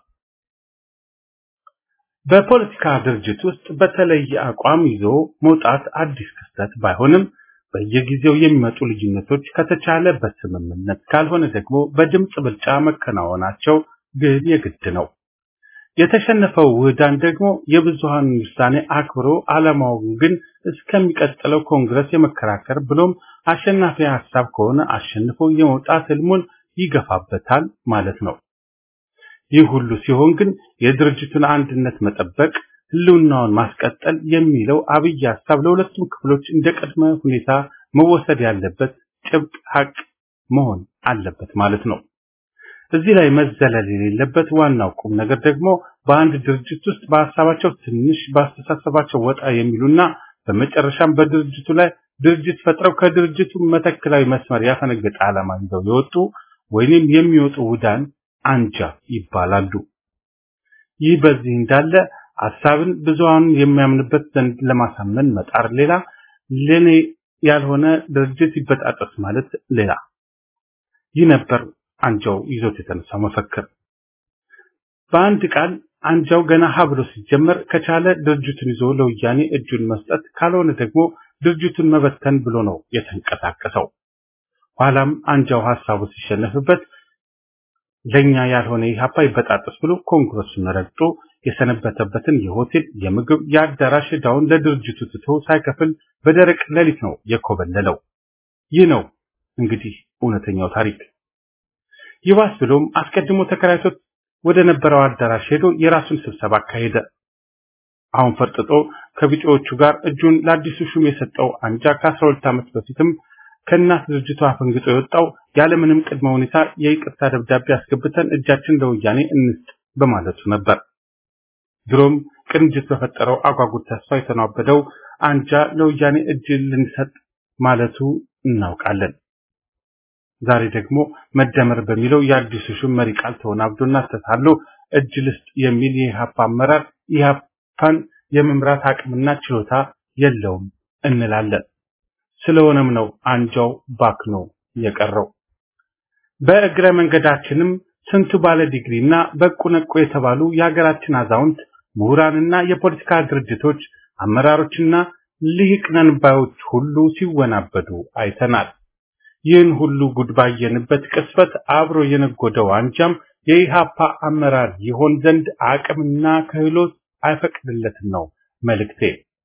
በፖለቲካ ድርጅት ውስጥ በተለየ አቋም ይዞ መውጣት አዲስ ክስተት ባይሆንም በየጊዜው የሚመጡ ልዩነቶች ከተቻለ በስምምነት ካልሆነ ደግሞ በድምፅ ብልጫ መከናወናቸው ግን የግድ ነው። የተሸነፈው ውህዳን ደግሞ የብዙሃን ውሳኔ አክብሮ ዓላማውን ግን እስከሚቀጥለው ኮንግረስ የመከራከር ብሎም አሸናፊ ሀሳብ ከሆነ አሸንፎ የመውጣት ህልሙን ይገፋበታል ማለት ነው። ይህ ሁሉ ሲሆን ግን የድርጅቱን አንድነት መጠበቅ፣ ህልውናውን ማስቀጠል የሚለው አብይ ሀሳብ ለሁለቱም ክፍሎች እንደ ቅድመ ሁኔታ መወሰድ ያለበት ጭብጥ ሀቅ መሆን አለበት ማለት ነው። እዚህ ላይ መዘለል የሌለበት ዋናው ቁም ነገር ደግሞ በአንድ ድርጅት ውስጥ በሀሳባቸው ትንሽ በአስተሳሰባቸው ወጣ የሚሉና በመጨረሻም በድርጅቱ ላይ ድርጅት ፈጥረው ከድርጅቱ መተክላዊ መስመር ያፈነገጠ ዓላማ ይዘው የወጡ ወይንም የሚወጡ ውዳን አንጃ ይባላሉ። ይህ በዚህ እንዳለ ሀሳብን ብዙሃኑን የሚያምንበት ዘንድ ለማሳመን መጣር ሌላ፣ ለኔ ያልሆነ ድርጅት ይበጣጠስ ማለት ሌላ። ይህ ነበር አንጃው ይዞት የተነሳው መፈክር። በአንድ ቃል አንጃው ገና ሀ ብሎ ሲጀመር ከቻለ ድርጅቱን ይዞ ለወያኔ እጁን መስጠት ካልሆነ ደግሞ ድርጅቱን መበተን ብሎ ነው የተንቀሳቀሰው። ኋላም አንጃው ሐሳቡ ሲሸነፍበት ለኛ ያልሆነ ኢህአፓ ይበጣጠስ ብሎ ኮንግረሱን ረግጦ የሰነበተበትን የሆቴል የምግብ የአዳራሽ ዕዳውን ለድርጅቱ ትቶ ሳይከፍል በደረቅ ሌሊት ነው የኮበለለው። ይህ ነው እንግዲህ እውነተኛው ታሪክ። ይባስ ብሎም አስቀድሞ ተከራይቶት ወደ ነበረው አዳራሽ ሄዶ የራሱን ስብሰባ አካሄደ። አሁን ፈርጥጦ ከቢጤዎቹ ጋር እጁን ለአዲሱ ሹም የሰጠው አንጃ ከአስራ ሁለት ዓመት በፊትም ከእናት ድርጅቱ አፈንግጦ የወጣው ያለምንም ቅድመ ሁኔታ የይቅርታ ደብዳቤ አስገብተን እጃችን ለወያኔ እንስጥ በማለቱ ነበር። ድሮም ቅንጅት በፈጠረው አጓጉት ተስፋ የተናበደው አንጃ ለወያኔ እጅ ልንሰጥ ማለቱ እናውቃለን። ዛሬ ደግሞ መደመር በሚለው የአዲሱ ሹም መሪ ቃል ተወናብዶና ተታሎ እጅ ልስጥ የሚል የኢህአፓ አመራር ኢህአፓን የመምራት አቅምና ችሎታ የለውም እንላለን። ስለሆነም ነው አንጃው ባክኖ የቀረው። በእግረ መንገዳችንም ስንቱ ባለ ዲግሪና በቁ ነቁ የተባሉ የሀገራችን አዛውንት ምሁራንና የፖለቲካ ድርጅቶች አመራሮችና ልሂቅ ነን ባዮች ሁሉ ሲወናበዱ አይተናል። ይህን ሁሉ ጉድ ባየንበት ቅጽበት አብሮ የነጎደው አንጃም የኢሃፓ አመራር ይሆን ዘንድ አቅምና ክህሎት አይፈቅድለትም ነው መልእክቴ።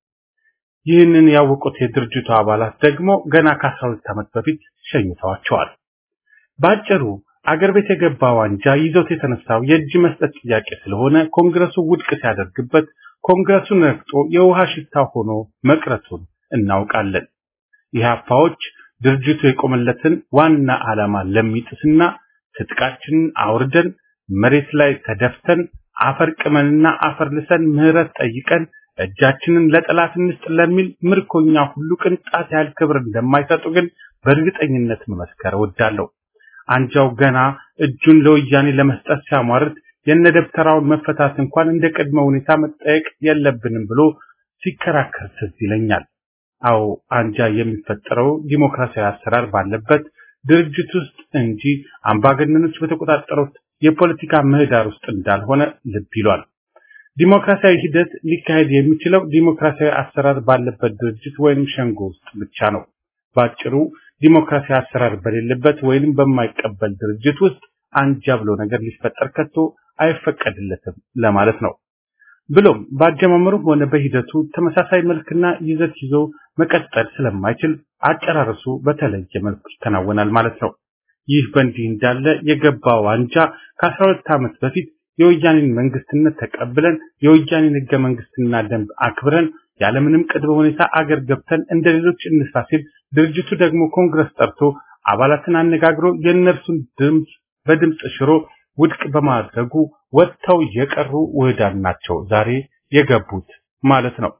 ይህንን ያወቁት የድርጅቱ አባላት ደግሞ ገና ከ12 ዓመት በፊት ሸኝተዋቸዋል። ባጭሩ አገር ቤት የገባው አንጃ ይዞት የተነሳው የእጅ መስጠት ጥያቄ ስለሆነ ኮንግረሱ ውድቅ ሲያደርግበት ኮንግረሱን ረግጦ የውሃ ሽታ ሆኖ መቅረቱን እናውቃለን። ኢህአፓዎች ድርጅቱ የቆመለትን ዋና ዓላማ ለሚጥስና ትጥቃችንን አውርደን መሬት ላይ ተደፍተን አፈር ቅመንና አፈር ልሰን ምህረት ጠይቀን እጃችንን ለጠላት እንስጥ ለሚል ምርኮኛ ሁሉ ቅንጣት ያህል ክብር እንደማይሰጡ ግን በእርግጠኝነት መመስከር እወዳለሁ። አንጃው ገና እጁን ለወያኔ ለመስጠት ሲያሟርት የነደብተራውን መፈታት እንኳን እንደ ቅድመ ሁኔታ መጠየቅ የለብንም ብሎ ሲከራከር ትዝ ይለኛል። አዎ አንጃ የሚፈጠረው ዲሞክራሲያዊ አሰራር ባለበት ድርጅት ውስጥ እንጂ አምባገነኖች በተቆጣጠሩት የፖለቲካ ምህዳር ውስጥ እንዳልሆነ ልብ ይሏል። ዲሞክራሲያዊ ሂደት ሊካሄድ የሚችለው ዲሞክራሲያዊ አሰራር ባለበት ድርጅት ወይም ሸንጎ ውስጥ ብቻ ነው። ባጭሩ ዲሞክራሲያዊ አሰራር በሌለበት ወይንም በማይቀበል ድርጅት ውስጥ አንጃ ብሎ ነገር ሊፈጠር ከቶ አይፈቀድለትም ለማለት ነው። ብሎም በአጀማመሩም ሆነ በሂደቱ ተመሳሳይ መልክና ይዘት ይዞ መቀጠል ስለማይችል አጨራረሱ በተለየ መልኩ ይከናወናል ማለት ነው። ይህ በእንዲህ እንዳለ የገባው አንጃ ከ12 ዓመት በፊት የወያኔን መንግስትነት ተቀብለን የወያኔን ህገ መንግስትና ደንብ አክብረን ያለምንም ቅድመ ሁኔታ አገር ገብተን እንደ ሌሎች እንስራ ሲል ድርጅቱ ደግሞ ኮንግረስ ጠርቶ አባላትን አነጋግሮ የእነርሱን ድምፅ በድምፅ ሽሮ ውድቅ በማድረጉ ወጥተው የቀሩ ውህዳን ናቸው ዛሬ የገቡት ማለት ነው።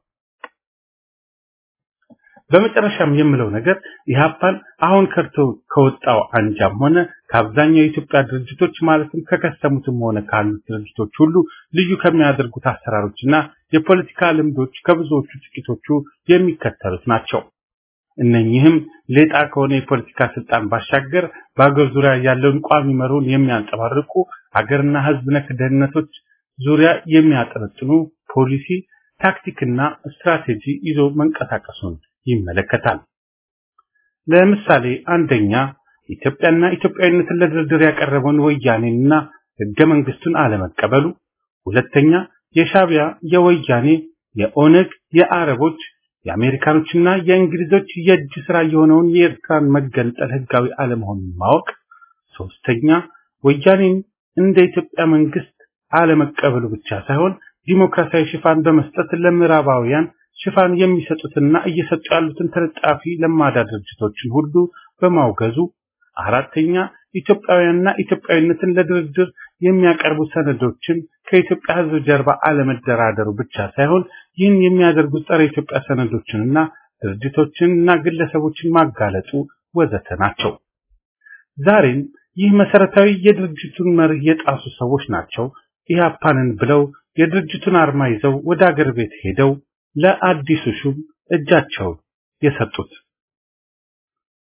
በመጨረሻም የምለው ነገር ኢህአፓን አሁን ከርቶ ከወጣው አንጃም ሆነ ከአብዛኛው የኢትዮጵያ ድርጅቶች ማለትም ከከሰሙትም ሆነ ካሉት ድርጅቶች ሁሉ ልዩ ከሚያደርጉት አሰራሮችና የፖለቲካ ልምዶች ከብዙዎቹ ጥቂቶቹ የሚከተሉት ናቸው። እነኚህም ሌጣ ከሆነ የፖለቲካ ስልጣን ባሻገር በአገር ዙሪያ ያለውን ቋሚ መርሆን የሚያንጸባርቁ ሀገርና ሕዝብ ነክ ደህንነቶች ዙሪያ የሚያጠነጥኑ ፖሊሲ፣ ታክቲክና ስትራቴጂ ይዞ መንቀሳቀሱን ይመለከታል። ለምሳሌ አንደኛ ኢትዮጵያና ኢትዮጵያዊነትን ለድርድር ያቀረበውን ወያኔንና ህገ መንግስቱን አለመቀበሉ፣ ሁለተኛ የሻቢያ የወያኔ የኦነግ የአረቦች የአሜሪካኖችና የእንግሊዞች የእጅ ስራ የሆነውን የኤርትራን መገንጠል ህጋዊ አለመሆኑን ማወቅ፣ ሶስተኛ ወያኔን እንደ ኢትዮጵያ መንግስት አለመቀበሉ ብቻ ሳይሆን ዲሞክራሲያዊ ሽፋን በመስጠት ለምዕራባውያን ሽፋን የሚሰጡትና እየሰጡ ያሉትን ተለጣፊ ለማዳ ድርጅቶችን ሁሉ በማውገዙ፣ አራተኛ ኢትዮጵያውያንና ኢትዮጵያዊነትን ለድርድር የሚያቀርቡ ሰነዶችን ከኢትዮጵያ ህዝብ ጀርባ አለመደራደሩ ብቻ ሳይሆን ይህን የሚያደርጉት ጸረ ኢትዮጵያ ሰነዶችንና ድርጅቶችንና ግለሰቦችን ማጋለጡ ወዘተ ናቸው። ዛሬም ይህ መሰረታዊ የድርጅቱን መርህ የጣሱ ሰዎች ናቸው ኢህአፓንን ብለው የድርጅቱን አርማ ይዘው ወደ አገር ቤት ሄደው ለአዲሱ ሹም እጃቸውን የሰጡት።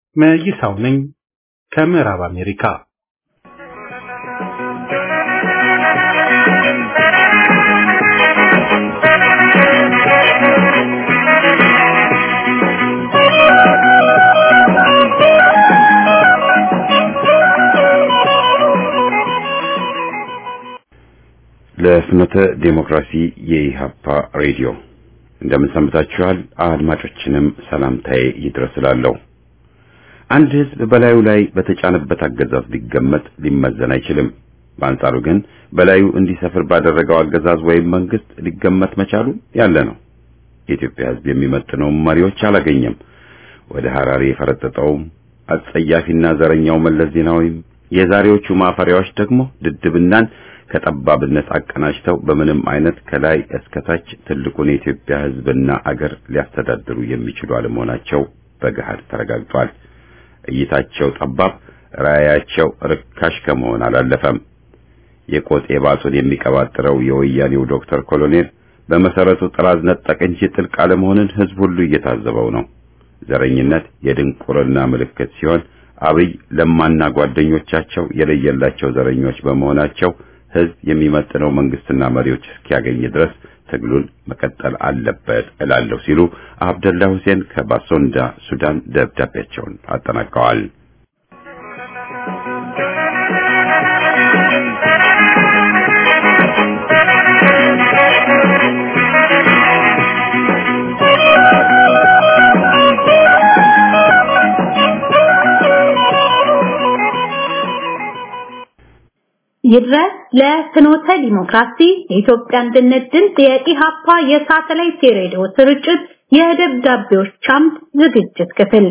መይሳው ነኝ ከምዕራብ አሜሪካ። ለፍኖተ ዴሞክራሲ የኢሃፓ ሬዲዮ እንደምን ሰንብታችኋል? አድማጮችንም ሰላምታዬ ይድረስላለሁ። አንድ ህዝብ በላዩ ላይ በተጫነበት አገዛዝ ሊገመት ሊመዘን አይችልም። በአንጻሩ ግን በላዩ እንዲሰፍር ባደረገው አገዛዝ ወይም መንግስት ሊገመት መቻሉ ያለ ነው። የኢትዮጵያ ህዝብ የሚመጥነው መሪዎች አላገኘም። ወደ ሐራሪ የፈረጠጠውም አጸያፊና ዘረኛው መለስ ዜናዊም የዛሬዎቹ ማፈሪያዎች ደግሞ ድድብናን ከጠባብነት አቀናጅተው በምንም አይነት ከላይ እስከታች ትልቁን የኢትዮጵያ ህዝብና አገር ሊያስተዳድሩ የሚችሉ አለመሆናቸው በገሃድ ተረጋግጧል። እይታቸው ጠባብ፣ ራዕያቸው ርካሽ ከመሆን አላለፈም። የቆጤ ባሱን የሚቀባጥረው የወያኔው ዶክተር ኮሎኔል በመሰረቱ ጥራዝ ነጠቅ እንጂ ጥልቅ አለመሆንን ህዝብ ሁሉ እየታዘበው ነው። ዘረኝነት የድንቁርና ምልክት ሲሆን አብይ ለማና ጓደኞቻቸው የለየላቸው ዘረኞች በመሆናቸው ህዝብ የሚመጥነው መንግስትና መሪዎች እስኪያገኝ ድረስ ትግሉን መቀጠል አለበት እላለሁ ሲሉ አብደላ ሁሴን ከባሶንዳ ሱዳን ደብዳቤያቸውን አጠናቀዋል። ይድረስ ለፍኖተ ዲሞክራሲ የኢትዮጵያ አንድነት ድምፅ የኢሃፓ የሳተላይት ሬዲዮ ስርጭት የደብዳቤዎች አምድ ዝግጅት ክፍል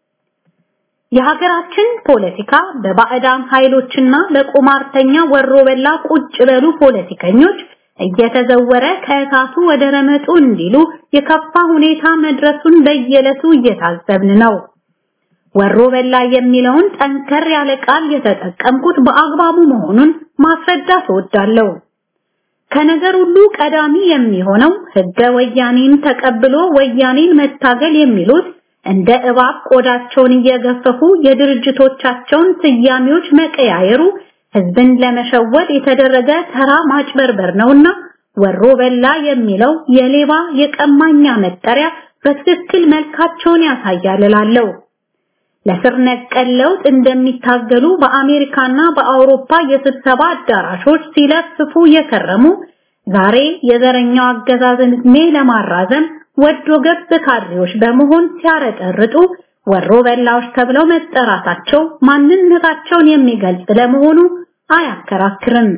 የሀገራችን ፖለቲካ በባዕዳን ኃይሎችና በቁማርተኛ ወሮ በላ ቁጭ በሉ ፖለቲከኞች እየተዘወረ ከእሳቱ ወደ ረመጡ እንዲሉ የከፋ ሁኔታ መድረሱን በየዕለቱ እየታዘብን ነው። ወሮ በላ የሚለውን ጠንከር ያለ ቃል የተጠቀምኩት በአግባቡ መሆኑን ማስረዳት እወዳለሁ። ከነገር ሁሉ ቀዳሚ የሚሆነው ህገ ወያኔን ተቀብሎ ወያኔን መታገል የሚሉት እንደ እባብ ቆዳቸውን እየገፈፉ የድርጅቶቻቸውን ስያሜዎች መቀያየሩ ህዝብን ለመሸወድ የተደረገ ተራ ማጭበርበር ነውና ወሮ በላ የሚለው የሌባ የቀማኛ መጠሪያ በትክክል መልካቸውን ያሳያል እላለሁ። ለስር ነቀል ለውጥ እንደሚታገሉ በአሜሪካና በአውሮፓ የስብሰባ አዳራሾች ሲለፍፉ የከረሙ ዛሬ የዘረኛው አገዛዝን ዕድሜ ለማራዘም ወዶ ገብ ካድሬዎች በመሆን ሲያረጠርጡ ወሮ በላዎች ተብለው መጠራታቸው ማንነታቸውን የሚገልጽ ለመሆኑ አያከራክርም።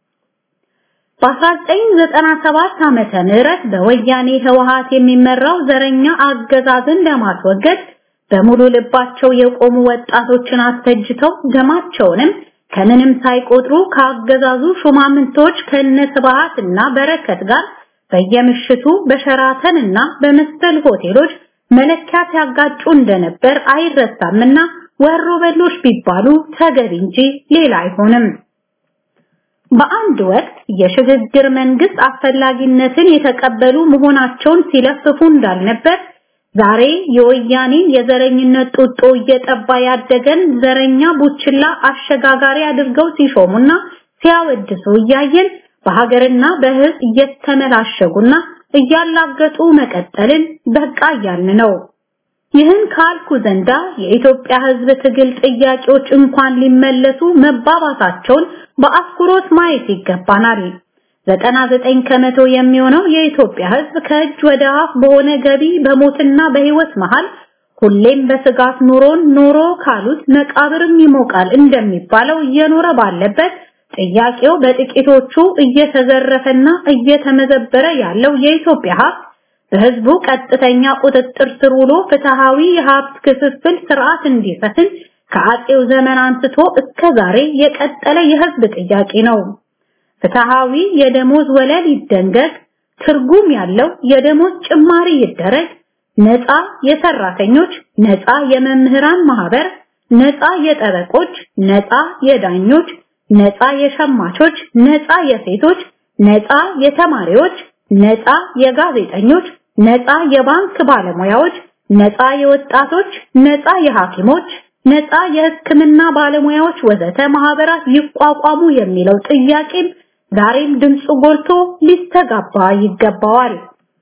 በ1997 ዓመተ ምህረት በወያኔ ህወሃት የሚመራው ዘረኛ አገዛዝን ለማስወገድ በሙሉ ልባቸው የቆሙ ወጣቶችን አስፈጅተው ደማቸውንም ከምንም ሳይቆጥሩ ከአገዛዙ ሹማምንቶች ከነስብሃት እና በረከት ጋር በየምሽቱ በሸራተን እና በመሰል ሆቴሎች መለኪያ ሲያጋጩ እንደነበር አይረሳምና ወሮ በሎች ቢባሉ ተገቢ እንጂ ሌላ አይሆንም። በአንድ ወቅት የሽግግር መንግስት አስፈላጊነትን የተቀበሉ መሆናቸውን ሲለፍፉ እንዳልነበር ዛሬ የወያኔን የዘረኝነት ጡጦ እየጠባ ያደገን ዘረኛ ቡችላ አሸጋጋሪ አድርገው ሲሾሙና ሲያወድሱ እያየን በሀገርና በህዝብ እየተመላሸጉና እያላገጡ መቀጠልን በቃ እያልን ነው። ይህን ካልኩ ዘንዳ የኢትዮጵያ ህዝብ ትግል ጥያቄዎች እንኳን ሊመለሱ መባባሳቸውን በአትኩሮት ማየት ይገባናል። 99 ከመቶ የሚሆነው የኢትዮጵያ ህዝብ ከእጅ ወደ አፍ በሆነ ገቢ በሞትና በህይወት መሃል ሁሌም በስጋት ኑሮን ኖሮ ካሉት መቃብርም ይሞቃል እንደሚባለው እየኖረ ባለበት ጥያቄው በጥቂቶቹ እየተዘረፈና እየተመዘበረ ያለው የኢትዮጵያ ሀብት በህዝቡ ቀጥተኛ ቁጥጥር ስር ውሎ ፍትሃዊ የሀብት ክፍፍል ስርዓት እንዲሰፍን ከአጼው ዘመን አንስቶ እስከ ዛሬ የቀጠለ የህዝብ ጥያቄ ነው። ፍትሃዊ የደሞዝ ወለል ይደንገግ፣ ትርጉም ያለው የደሞዝ ጭማሪ ይደረግ፣ ነፃ የሰራተኞች፣ ነፃ የመምህራን ማህበር፣ ነፃ የጠበቆች፣ ነፃ የዳኞች፣ ነፃ የሸማቾች፣ ነፃ የሴቶች፣ ነፃ የተማሪዎች፣ ነፃ የጋዜጠኞች፣ ነፃ የባንክ ባለሙያዎች፣ ነፃ የወጣቶች፣ ነፃ የሐኪሞች፣ ነፃ የሕክምና ባለሙያዎች ወዘተ ማህበራት ይቋቋሙ የሚለው ጥያቄም ዛሬም ድምፁ ጎልቶ ሊስተጋባ ይገባዋል።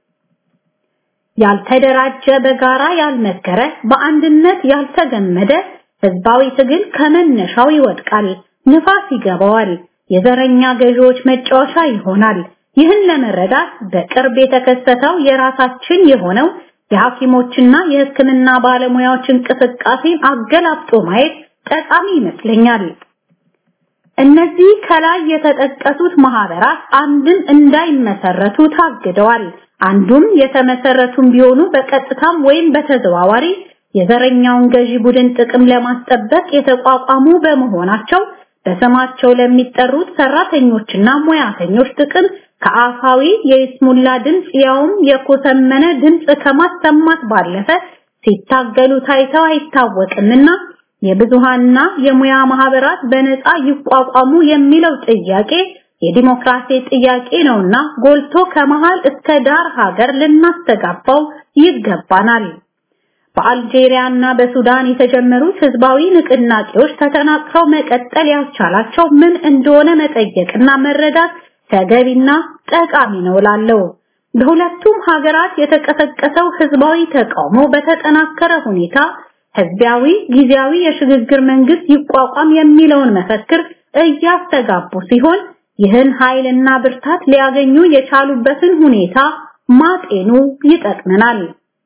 ያልተደራጀ በጋራ ያልመከረ በአንድነት ያልተገመደ ህዝባዊ ትግል ከመነሻው ይወድቃል፣ ንፋስ ይገባዋል፣ የዘረኛ ገዢዎች መጫወቻ ይሆናል። ይህን ለመረዳት በቅርብ የተከሰተው የራሳችን የሆነው የሐኪሞችና የሕክምና ባለሙያዎች እንቅስቃሴን አገላብጦ ማየት ጠቃሚ ይመስለኛል። እነዚህ ከላይ የተጠቀሱት ማህበራት አንድም እንዳይመሰረቱ ታግደዋል። አንዱም የተመሰረቱም ቢሆኑ በቀጥታም ወይም በተዘዋዋሪ የዘረኛውን ገዢ ቡድን ጥቅም ለማስጠበቅ የተቋቋሙ በመሆናቸው በስማቸው ለሚጠሩት ሰራተኞችና ሙያተኞች ጥቅም ከአፋዊ የይስሙላ ድምፅ ያውም የኮሰመነ ድምፅ ከማሰማት ባለፈ ሲታገሉ ታይተው አይታወቅምና የብዙሃንና የሙያ ማህበራት በነፃ ይቋቋሙ የሚለው ጥያቄ የዲሞክራሲ ጥያቄ ነውና ጎልቶ ከመሃል እስከ ዳር ሀገር ልናስተጋባው ይገባናል። በአልጄሪያና በሱዳን የተጀመሩት ህዝባዊ ንቅናቄዎች ተጠናክረው መቀጠል ያስቻላቸው ምን እንደሆነ መጠየቅና መረዳት ተገቢና ጠቃሚ ነው ላለው በሁለቱም ሀገራት የተቀሰቀሰው ህዝባዊ ተቃውሞ በተጠናከረ ሁኔታ ህዝባዊ ጊዜያዊ የሽግግር መንግስት ይቋቋም የሚለውን መፈክር እያስተጋቡ ሲሆን ይህን ኃይልና ብርታት ሊያገኙ የቻሉበትን ሁኔታ ማጤኑ ይጠቅመናል።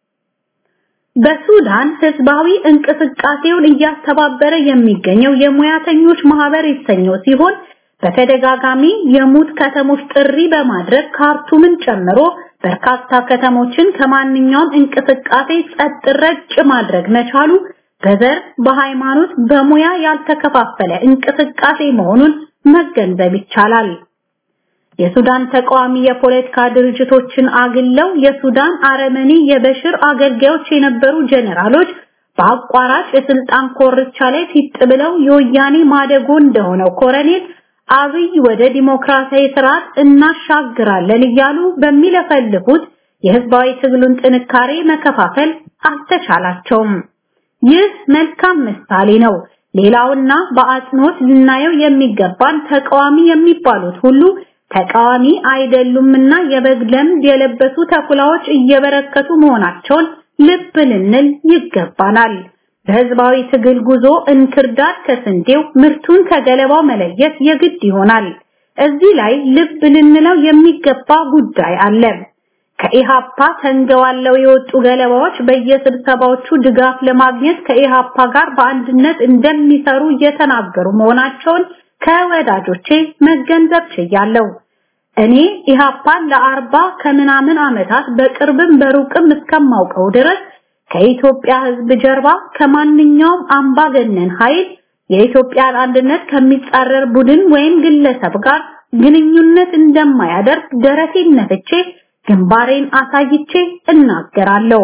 በሱዳን ህዝባዊ እንቅስቃሴውን እያስተባበረ የሚገኘው የሙያተኞች ማህበር የተሰኘው ሲሆን በተደጋጋሚ የሙት ከተሞች ጥሪ በማድረግ ካርቱምን ጨምሮ በርካታ ከተሞችን ከማንኛውም እንቅስቃሴ ጸጥ ረጭ ማድረግ መቻሉ በዘር፣ በሃይማኖት፣ በሙያ ያልተከፋፈለ እንቅስቃሴ መሆኑን መገንዘብ ይቻላል። የሱዳን ተቃዋሚ የፖለቲካ ድርጅቶችን አግለው የሱዳን አረመኔ የበሽር አገልጋዮች የነበሩ ጀነራሎች በአቋራጭ የስልጣን ኮርቻ ላይ ፊት ብለው የወያኔ ማደጎ እንደሆነው ኮረኔል አብይ ወደ ዲሞክራሲያዊ ስርዓት እናሻግራለን እያሉ በሚለፈልፉት የህዝባዊ ትግሉን ጥንካሬ መከፋፈል አልተቻላቸውም። ይህ መልካም ምሳሌ ነው። ሌላውና በአጽንኦት ልናየው የሚገባን ተቃዋሚ የሚባሉት ሁሉ ተቃዋሚ አይደሉምና የበግ ለምድ የለበሱ ተኩላዎች እየበረከቱ መሆናቸውን ልብ ልንል ይገባናል። በህዝባዊ ትግል ጉዞ እንክርዳድ ከስንዴው ምርቱን ከገለባው መለየት የግድ ይሆናል። እዚህ ላይ ልብ ልንለው የሚገባ ጉዳይ አለ። ከኢሃፓ ተንገዋለው የወጡ ገለባዎች በየስብሰባዎቹ ድጋፍ ለማግኘት ከኢሃፓ ጋር በአንድነት እንደሚሰሩ እየተናገሩ መሆናቸውን ከወዳጆቼ መገንዘብ ችያለሁ። እኔ ኢሃፓን ለአርባ ከምናምን ዓመታት በቅርብም በሩቅም እስከማውቀው ድረስ ከኢትዮጵያ ህዝብ ጀርባ ከማንኛውም አምባገነን ኃይል የኢትዮጵያን አንድነት ከሚጻረር ቡድን ወይም ግለሰብ ጋር ግንኙነት እንደማያደርግ ደረቴን ነፍቼ ግንባሬን አሳይቼ እናገራለሁ።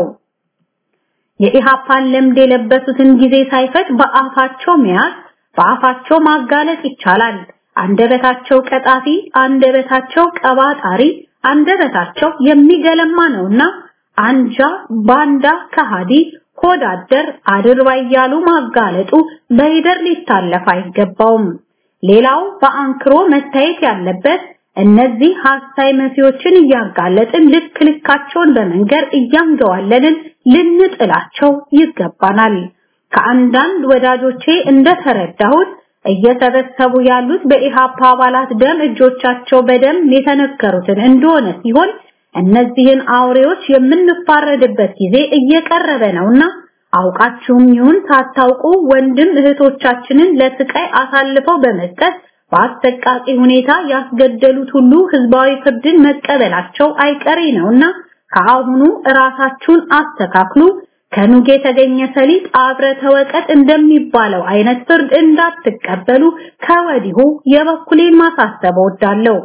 የኢሃፓን ልምድ የለበሱትን ጊዜ ሳይፈጅ በአፋቸው መያዝ በአፋቸው ማጋለጥ ይቻላል። አንደበታቸው ቀጣፊ፣ አንደበታቸው ቀባጣሪ፣ አንደበታቸው የሚገለማ ነውና አንጃ፣ ባንዳ፣ ከሃዲ፣ ሆዳደር፣ አድርባይ እያሉ ማጋለጡ በሂደር ሊታለፍ አይገባውም። ሌላው በአንክሮ መታየት ያለበት እነዚህ ሐሳይ መሲዎችን እያጋለጥን ልክ ልካቸውን በመንገር እያንገዋለንን ልንጥላቸው ይገባናል። ከአንዳንድ ወዳጆቼ እንደተረዳሁት እየሰበሰቡ ያሉት በኢሃፓ አባላት ደም እጆቻቸው በደም የተነከሩትን እንደሆነ ሲሆን እነዚህን አውሬዎች የምንፋረድበት ጊዜ እየቀረበ ነውና አውቃችሁም ይሁን ሳታውቁ ወንድም እህቶቻችንን ለስቃይ አሳልፈው በመስጠት በአሰቃቂ ሁኔታ ያስገደሉት ሁሉ ህዝባዊ ፍርድን መቀበላቸው አይቀሬ ነውና ከአሁኑ ራሳችሁን አስተካክሉ። ከኑግ የተገኘ ሰሊጥ አብረ ተወቀጥ እንደሚባለው አይነት ፍርድ እንዳትቀበሉ ከወዲሁ የበኩሌን ማሳሰብ እወዳለሁ።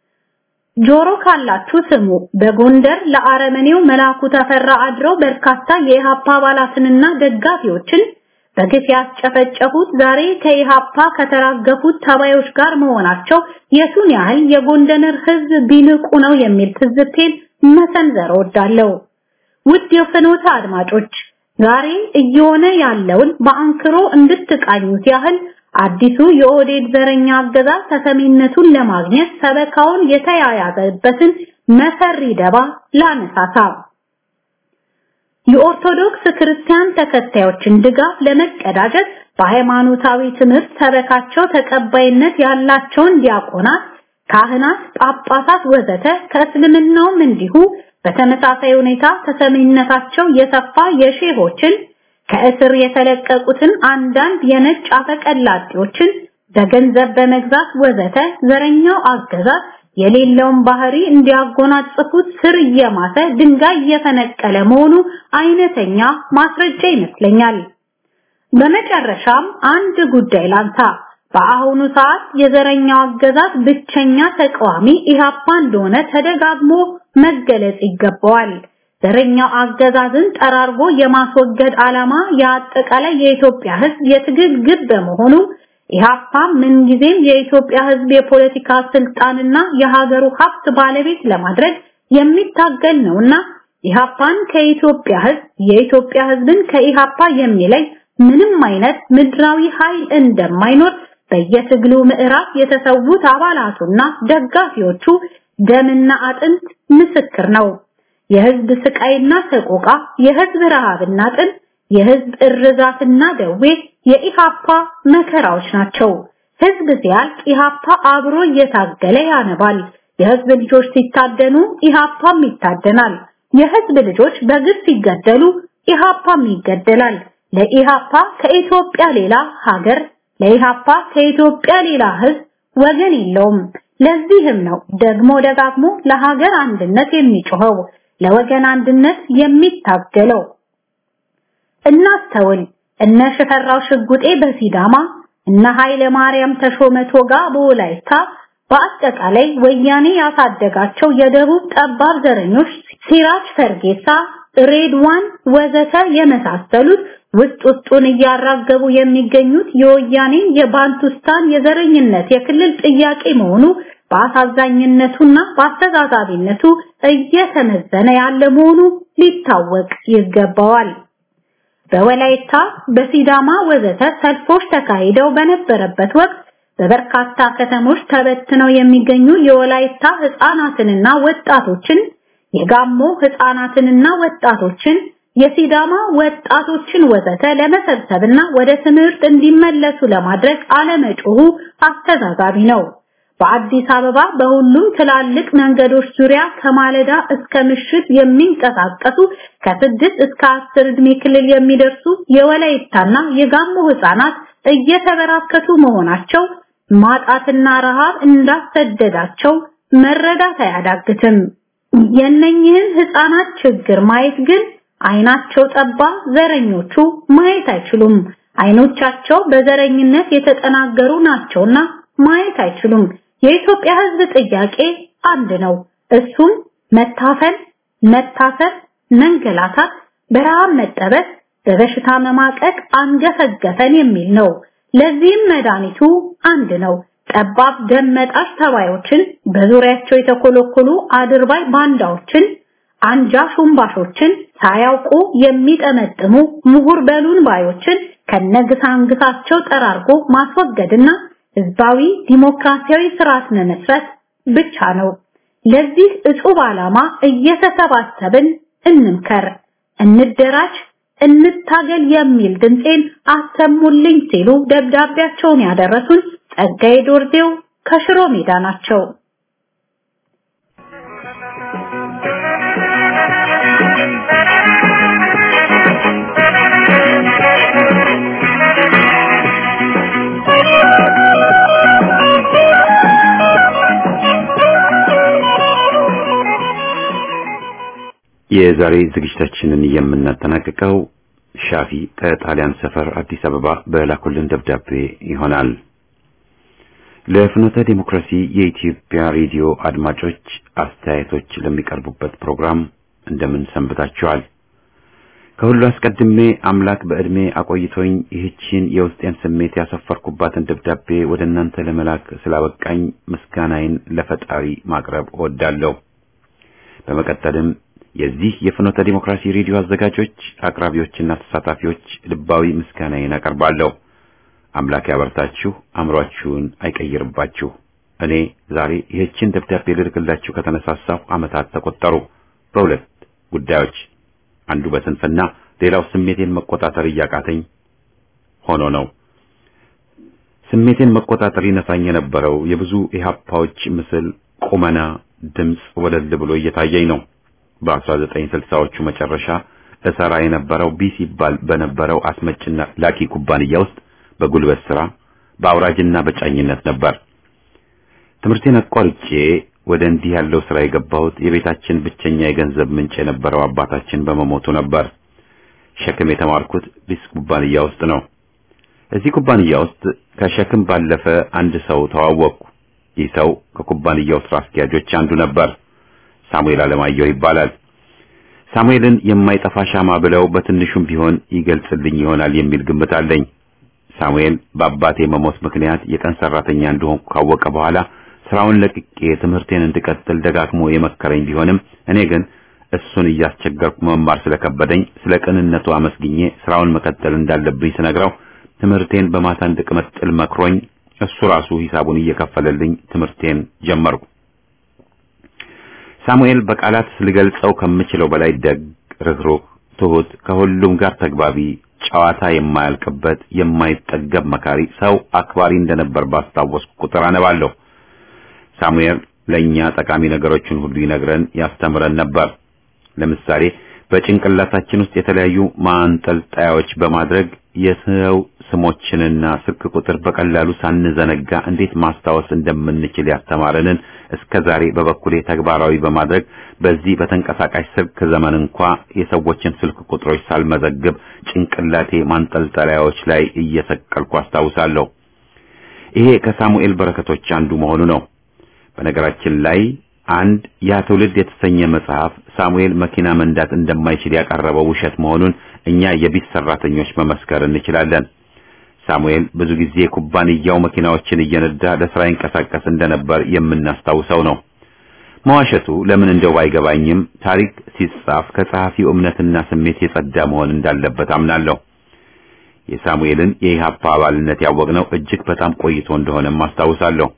ጆሮ ካላችሁ ስሙ። በጎንደር ለአረመኔው መላኩ ተፈራ አድረው በርካታ የኢሃፓ አባላትንና ደጋፊዎችን በግፍ ያስጨፈጨፉት ዛሬ ከኢሃፓ ከተራገፉት ተባዮች ጋር መሆናቸው የቱን ያህል የጎንደር ህዝብ ቢንቁ ነው የሚል ትዝብቴን መሰንዘር እወዳለሁ። ውድ የፍኖተ አድማጮች ዛሬ እየሆነ ያለውን በአንክሮ እንድትቃኙት ያህል አዲሱ የኦህዴድ ዘረኛ አገዛዝ ተሰሚነቱን ለማግኘት ሰበካውን የተያያዘበትን መሰሪ ደባ ላነሳሳ። የኦርቶዶክስ ክርስቲያን ተከታዮችን ድጋፍ ለመቀዳጀት በሃይማኖታዊ ትምህርት ሰበካቸው ተቀባይነት ያላቸውን ዲያቆናት፣ ካህናት፣ ጳጳሳት ወዘተ ከእስልምናውም እንዲሁ በተመሳሳይ ሁኔታ ተሰሚነታቸው የሰፋ የሼሆችን ከእስር የተለቀቁትን አንዳንድ የነጭ አፈቀላጤዎችን በገንዘብ በመግዛት ወዘተ ዘረኛው አገዛዝ የሌለውን ባህሪ እንዲያጎናጽፉት ስር እየማተ ድንጋይ እየፈነቀለ መሆኑ አይነተኛ ማስረጃ ይመስለኛል። በመጨረሻም አንድ ጉዳይ ላንሳ። በአሁኑ ሰዓት የዘረኛው አገዛዝ ብቸኛ ተቃዋሚ ኢህአፓ እንደሆነ ተደጋግሞ መገለጽ ይገባዋል። ዘረኛው አገዛዝን ጠራርጎ የማስወገድ ዓላማ የአጠቃላይ የኢትዮጵያ ሕዝብ የትግል ግብ በመሆኑ ኢህአፓ ምንጊዜም የኢትዮጵያ ሕዝብ የፖለቲካ ስልጣንና የሀገሩ ሀብት ባለቤት ለማድረግ የሚታገል ነውና ኢህአፓን ከኢትዮጵያ ሕዝብ የኢትዮጵያ ሕዝብን ከኢህአፓ የሚለይ ምንም አይነት ምድራዊ ኃይል እንደማይኖር በየትግሉ ምዕራፍ የተሰዉት አባላቱና ደጋፊዎቹ ደምና አጥንት ምስክር ነው። የህዝብ ስቃይና ሰቆቃ፣ የህዝብ ረሃብና ጥም፣ የህዝብ እርዛትና ደዌ የኢሃፓ መከራዎች ናቸው። ህዝብ ሲያልቅ ኢሃፓ አብሮ እየታገለ ያነባል። የህዝብ ልጆች ሲታደኑ ኢሃፓም ይታደናል። የህዝብ ልጆች በግፍ ሲገደሉ ኢሃፓም ይገደላል። ለኢሃፓ ከኢትዮጵያ ሌላ ሀገር፣ ለኢሃፓ ከኢትዮጵያ ሌላ ህዝብ ወገን የለውም። ለዚህም ነው ደግሞ ደጋግሞ ለሀገር አንድነት የሚጮኸው ለወገን አንድነት የሚታገለው። እናስተውል። እነ ሽፈራው ሽጉጤ በሲዳማ እነ ኃይለ ማርያም ተሾመ ቶጋ በወላይታ በአጠቃላይ ወያኔ ያሳደጋቸው የደቡብ ጠባብ ዘረኞች ሲራጅ ፈርጌሳ፣ ሬድዋን ወዘተ የመሳሰሉት ውስጥ ውስጡን እያራገቡ የሚገኙት የወያኔ የባንቱስታን የዘረኝነት የክልል ጥያቄ መሆኑ በአሳዛኝነቱና በአስተዛዛቢነቱ እየተመዘነ ያለ መሆኑ ሊታወቅ ይገባዋል። በወላይታ በሲዳማ ወዘተ ሰልፎች ተካሂደው በነበረበት ወቅት በበርካታ ከተሞች ተበትነው የሚገኙ የወላይታ ህፃናትንና ወጣቶችን፣ የጋሞ ህፃናትንና ወጣቶችን፣ የሲዳማ ወጣቶችን ወዘተ ለመሰብሰብና ወደ ትምህርት እንዲመለሱ ለማድረግ አለመጮሁ አስተዛዛቢ ነው። በአዲስ አበባ በሁሉም ትላልቅ መንገዶች ዙሪያ ከማለዳ እስከ ምሽት የሚንቀሳቀሱ ከስድስት እስከ አስር ዕድሜ ክልል የሚደርሱ የወላይታና የጋሞ ህፃናት እየተበራከቱ መሆናቸው ማጣትና ረሃብ እንዳሰደዳቸው መረዳት አያዳግትም። የነኝህን ህፃናት ችግር ማየት ግን አይናቸው ጠባ ዘረኞቹ ማየት አይችሉም። አይኖቻቸው በዘረኝነት የተጠናገሩ ናቸውና ማየት አይችሉም። የኢትዮጵያ ህዝብ ጥያቄ አንድ ነው። እሱም መታፈን፣ መታሰር፣ መንገላታት፣ በረሃብ መጠበስ፣ በበሽታ መማቀቅ አንገፈገፈን የሚል ነው። ለዚህም መድኃኒቱ አንድ ነው። ጠባብ ደም መጣሽ ተባዮችን፣ በዙሪያቸው የተኮለኮሉ አድርባይ ባንዳዎችን፣ አንጃ ሹምባሾችን፣ ሳያውቁ የሚጠመጥሙ ምሁር በሉን ባዮችን ከነግሳንግሳቸው ጠራርጎ ማስወገድና ህዝባዊ ዲሞክራሲያዊ ስርዓት መመስረት ብቻ ነው። ለዚህ እጹብ ዓላማ እየተሰባሰብን እንምከር፣ እንደራጅ፣ እንታገል የሚል ድምጼን አሰሙልኝ ሲሉ ደብዳቤያቸውን ያደረሱን ጸጋዬ ዶርዜው ከሽሮ ሜዳ ናቸው። የዛሬ ዝግጅታችንን የምናጠናቅቀው ሻፊ ከጣሊያን ሰፈር አዲስ አበባ በላኩልን ደብዳቤ ይሆናል። ለፍኖተ ዲሞክራሲ የኢትዮጵያ ሬዲዮ አድማጮች አስተያየቶች ለሚቀርቡበት ፕሮግራም እንደምን ሰንብታችኋል? ከሁሉ አስቀድሜ አምላክ በዕድሜ አቆይቶኝ ይህችን የውስጤን ስሜት ያሰፈርኩባትን ደብዳቤ ወደ እናንተ ለመላክ ስላበቃኝ ምስጋናዬን ለፈጣሪ ማቅረብ እወዳለሁ። በመቀጠልም የዚህ የፍኖተ ዲሞክራሲ ሬዲዮ አዘጋጆች አቅራቢዎችና ተሳታፊዎች ልባዊ ምስጋናዬን አቀርባለሁ። አምላክ ያበርታችሁ፣ አእምሯችሁን አይቀይርባችሁ። እኔ ዛሬ ይህችን ደብዳቤ ልልክላችሁ ከተነሳሳሁ ዓመታት ተቆጠሩ። በሁለት ጉዳዮች፣ አንዱ በስንፍና ሌላው ስሜቴን መቆጣጠር እያቃተኝ ሆኖ ነው። ስሜቴን መቆጣጠር ይነሳኝ የነበረው የብዙ ኢህአፓዎች ምስል፣ ቁመና፣ ድምፅ ወለል ብሎ እየታየኝ ነው። በ1960ዎቹ መጨረሻ እሰራ የነበረው ቢ ሲባል በነበረው አስመጭና ላኪ ኩባንያ ውስጥ በጉልበት ስራ በአውራጅና በጫኝነት ነበር። ትምህርቴን አቋርጬ ወደ እንዲህ ያለው ስራ የገባሁት የቤታችን ብቸኛ የገንዘብ ምንጭ የነበረው አባታችን በመሞቱ ነበር። ሸክም የተማርኩት ቢስ ኩባንያ ውስጥ ነው። እዚህ ኩባንያ ውስጥ ከሸክም ባለፈ አንድ ሰው ተዋወቅኩ። ይህ ሰው ከኩባንያው ስራ አስኪያጆች አንዱ ነበር። ሳሙኤል አለማየሁ ይባላል። ሳሙኤልን የማይጠፋ ሻማ ብለው በትንሹም ቢሆን ይገልጽልኝ ይሆናል የሚል ግምት አለኝ። ሳሙኤል በአባቴ መሞት ምክንያት የቀን ሰራተኛ እንደሆንኩ ካወቀ በኋላ ስራውን ለቅቄ ትምህርቴን እንድቀጥል ደጋግሞ የመከረኝ ቢሆንም እኔ ግን እሱን እያስቸገርኩ መማር ስለከበደኝ ስለ ቅንነቱ አመስግኜ ስራውን መቀጠል እንዳለብኝ ስነግረው ትምህርቴን በማታ እንድቀጥል መክሮኝ እሱ ራሱ ሂሳቡን እየከፈለልኝ ትምህርቴን ጀመርኩ። ሳሙኤል በቃላት ልገልጸው ከምችለው በላይ ደግ፣ ርኅሩህ፣ ትሁት፣ ከሁሉም ጋር ተግባቢ፣ ጨዋታ የማያልቅበት የማይጠገብ መካሪ፣ ሰው አክባሪ እንደነበር ባስታወስኩ ቁጥር አነባለሁ። ሳሙኤል ለኛ ጠቃሚ ነገሮችን ሁሉ ይነግረን ያስተምረን ነበር። ለምሳሌ በጭንቅላታችን ውስጥ የተለያዩ ማንጠልጣያዎች በማድረግ የሰው ስሞችንና ስልክ ቁጥር በቀላሉ ሳንዘነጋ እንዴት ማስታወስ እንደምንችል ያስተማረንን እስከ ዛሬ በበኩሌ ተግባራዊ በማድረግ በዚህ በተንቀሳቃሽ ስልክ ዘመን እንኳ የሰዎችን ስልክ ቁጥሮች ሳልመዘግብ ጭንቅላቴ ማንጠልጠያዎች ላይ እየሰቀልኩ አስታውሳለሁ። ይሄ ከሳሙኤል በረከቶች አንዱ መሆኑ ነው። በነገራችን ላይ አንድ ያ ትውልድ የተሰኘ መጽሐፍ ሳሙኤል መኪና መንዳት እንደማይችል ያቀረበው ውሸት መሆኑን እኛ የቢት ሰራተኞች መመስከር እንችላለን። ሳሙኤል ብዙ ጊዜ ኩባንያው መኪናዎችን እየነዳ ለስራ ይንቀሳቀስ እንደነበር የምናስታውሰው ነው። መዋሸቱ ለምን እንደው ባይገባኝም ታሪክ ሲጻፍ ከጸሐፊው እምነትና ስሜት የጸዳ መሆን እንዳለበት አምናለሁ። የሳሙኤልን የኢህአፓ አባልነት ያወቅነው እጅግ በጣም ቆይቶ እንደሆነም አስታውሳለሁ።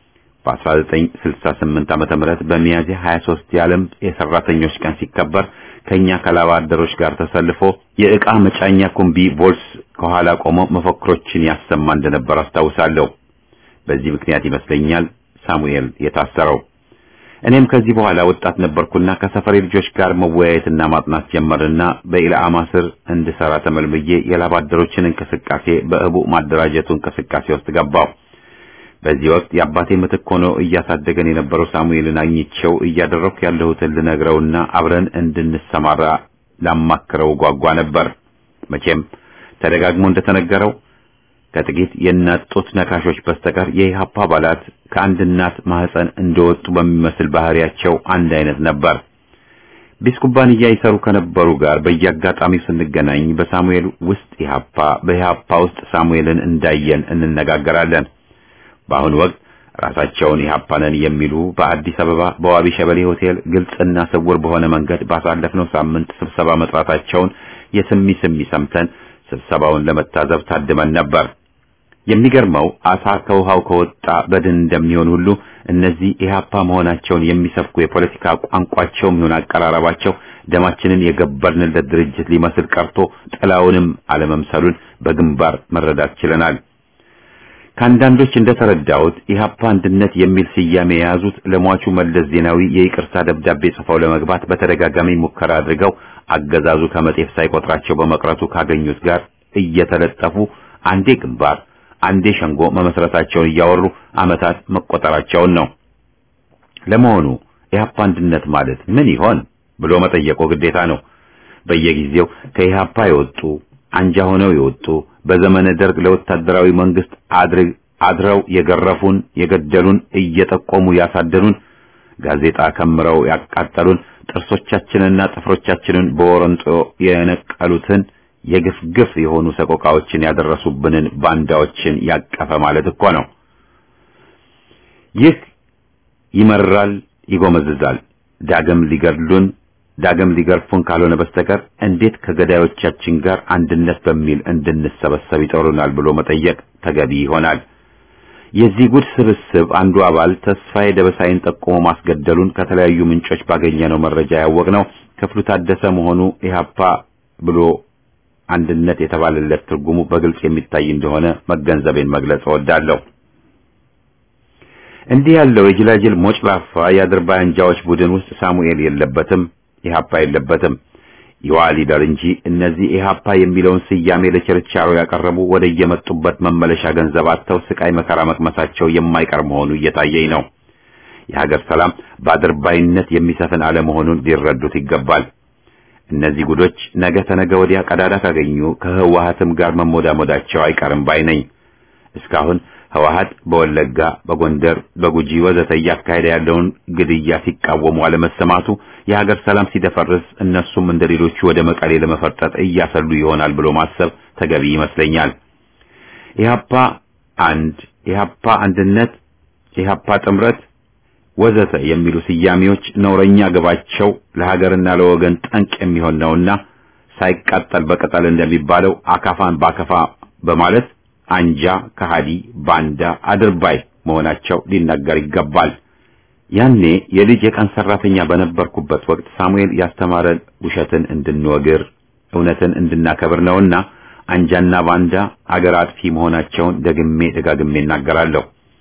በ1968 ዓመተ ምህረት በሚያዝያ 23 የዓለም የሰራተኞች ቀን ሲከበር ከኛ ከላባ አደሮች ጋር ተሰልፎ የዕቃ መጫኛ ኩምቢ ቮልስ ከኋላ ቆሞ መፈክሮችን ያሰማ እንደነበር አስታውሳለሁ። በዚህ ምክንያት ይመስለኛል ሳሙኤል የታሰረው። እኔም ከዚህ በኋላ ወጣት ነበርኩና ከሰፈሬ ልጆች ጋር መወያየትና ማጥናት ጀመርና በኢላማ ስር እንድሰራ ተመልምዬ የላባ አደሮችን እንቅስቃሴ በእቡ ማደራጀቱ እንቅስቃሴ ውስጥ ገባው። በዚህ ወቅት የአባቴ ምትክ ሆኖ እያሳደገን የነበረው ሳሙኤልን አግኝቼው እያደረኩ ያለሁትን ልነግረውና አብረን እንድንሰማራ ላማክረው ጓጓ ነበር። መቼም ተደጋግሞ እንደተነገረው ከጥቂት የእናት ጡት ነካሾች በስተቀር የኢህአፓ አባላት ከአንድ እናት ማህፀን እንደወጡ በሚመስል ባህሪያቸው አንድ አይነት ነበር። ቢስ ኩባንያ ይሰሩ ከነበሩ ጋር በየአጋጣሚው ስንገናኝ በሳሙኤል ውስጥ ኢህአፓ፣ በኢህአፓ ውስጥ ሳሙኤልን እንዳየን እንነጋገራለን። በአሁኑ ወቅት ራሳቸውን ኢህአፓ ነን የሚሉ በአዲስ አበባ በዋቢ ሸበሌ ሆቴል ግልጽና ስውር በሆነ መንገድ ባሳለፍነው ሳምንት ስብሰባ መጥራታቸውን የስሚ ስሚ ሰምተን ስብሰባውን ለመታዘብ ታድመን ነበር። የሚገርመው አሳ ከውሃው ከወጣ በድን እንደሚሆን ሁሉ እነዚህ ኢህአፓ መሆናቸውን የሚሰብኩ የፖለቲካ ቋንቋቸውም ይሁን አቀራረባቸው ደማችንን የገበርንለት ድርጅት ሊመስል ቀርቶ ጥላውንም አለመምሰሉን በግንባር መረዳት ችለናል። ከአንዳንዶች እንደተረዳሁት ኢህአፓ አንድነት የሚል ስያሜ የያዙት ለሟቹ መለስ ዜናዊ የይቅርታ ደብዳቤ ጽፈው ለመግባት በተደጋጋሚ ሙከራ አድርገው አገዛዙ ከመጤፍ ሳይቆጥራቸው በመቅረቱ ካገኙት ጋር እየተለጠፉ አንዴ ግንባር አንዴ ሸንጎ መመስረታቸውን እያወሩ ዓመታት መቆጠራቸውን ነው። ለመሆኑ ኢህአፓ አንድነት ማለት ምን ይሆን ብሎ መጠየቁ ግዴታ ነው። በየጊዜው ከኢህአፓ የወጡ አንጃ ሆነው የወጡ በዘመነ ደርግ ለወታደራዊ መንግስት አድርግ አድረው የገረፉን የገደሉን እየጠቆሙ ያሳደኑን ጋዜጣ ከምረው ያቃጠሉን ጥርሶቻችንና ጥፍሮቻችንን በወረንጦ የነቀሉትን የግፍ ግፍ የሆኑ ሰቆቃዎችን ያደረሱብንን ባንዳዎችን ያቀፈ ማለት እኮ ነው። ይህ ይመራል፣ ይጎመዝዛል። ዳግም ሊገድሉን ዳግም ሊገርፉን ካልሆነ በስተቀር እንዴት ከገዳዮቻችን ጋር አንድነት በሚል እንድንሰበሰብ ይጠሩናል ብሎ መጠየቅ ተገቢ ይሆናል። የዚህ ጉድ ስብስብ አንዱ አባል ተስፋዬ ደበሳይን ጠቁሞ ማስገደሉን ከተለያዩ ምንጮች ባገኘነው መረጃ ያወቅነው ክፍሉ ታደሰ መሆኑ ኢህአፓ ብሎ አንድነት የተባለለት ትርጉሙ በግልጽ የሚታይ እንደሆነ መገንዘቤን መግለጽ እወዳለሁ። እንዲህ ያለው የጅላጅል ሞጭላፋ የአድርባይ አንጃዎች ቡድን ውስጥ ሳሙኤል የለበትም፣ ኢህአፓ የለበትም። ይዋ ሊደር እንጂ እነዚህ ኢህአፓ የሚለውን ስያሜ ለችርቻሮ ያቀረቡ ወደ የመጡበት መመለሻ ገንዘብ አጥተው ስቃይ መከራ መቅመሳቸው የማይቀር መሆኑ እየታየኝ ነው። የሀገር ሰላም በአድርባይነት የሚሰፍን አለመሆኑን ሊረዱት ይገባል። እነዚህ ጉዶች ነገ ተነገ ወዲያ ቀዳዳ ካገኙ ከህወሀትም ጋር መሞዳሞዳቸው አይቀርም ባይ ነኝ። እስካሁን ህወሀት በወለጋ፣ በጎንደር፣ በጉጂ ወዘተ እያካሄደ ያለውን ግድያ ሲቃወሙ አለመሰማቱ የሀገር ሰላም ሲደፈርስ እነሱም እንደ ሌሎቹ ወደ መቀሌ ለመፈርጠጥ እያሰሉ ይሆናል ብሎ ማሰብ ተገቢ ይመስለኛል። ኢህአፓ አንድ፣ ኢህአፓ አንድነት፣ ኢህአፓ ጥምረት ወዘተ የሚሉ ስያሜዎች ነውረኛ ግባቸው ለሀገርና ለወገን ጠንቅ የሚሆን ነውና ሳይቃጠል በቅጠል እንደሚባለው አካፋን ባከፋ በማለት አንጃ፣ ከሃዲ፣ ባንዳ፣ አድርባይ መሆናቸው ሊነገር ይገባል። ያኔ የልጅ የቀን ሰራተኛ በነበርኩበት ወቅት ሳሙኤል ያስተማረን ውሸትን እንድንወግር እውነትን እንድናከብር ነውና አንጃና ባንዳ አገር አጥፊ መሆናቸውን ደግሜ ደጋግሜ እናገራለሁ።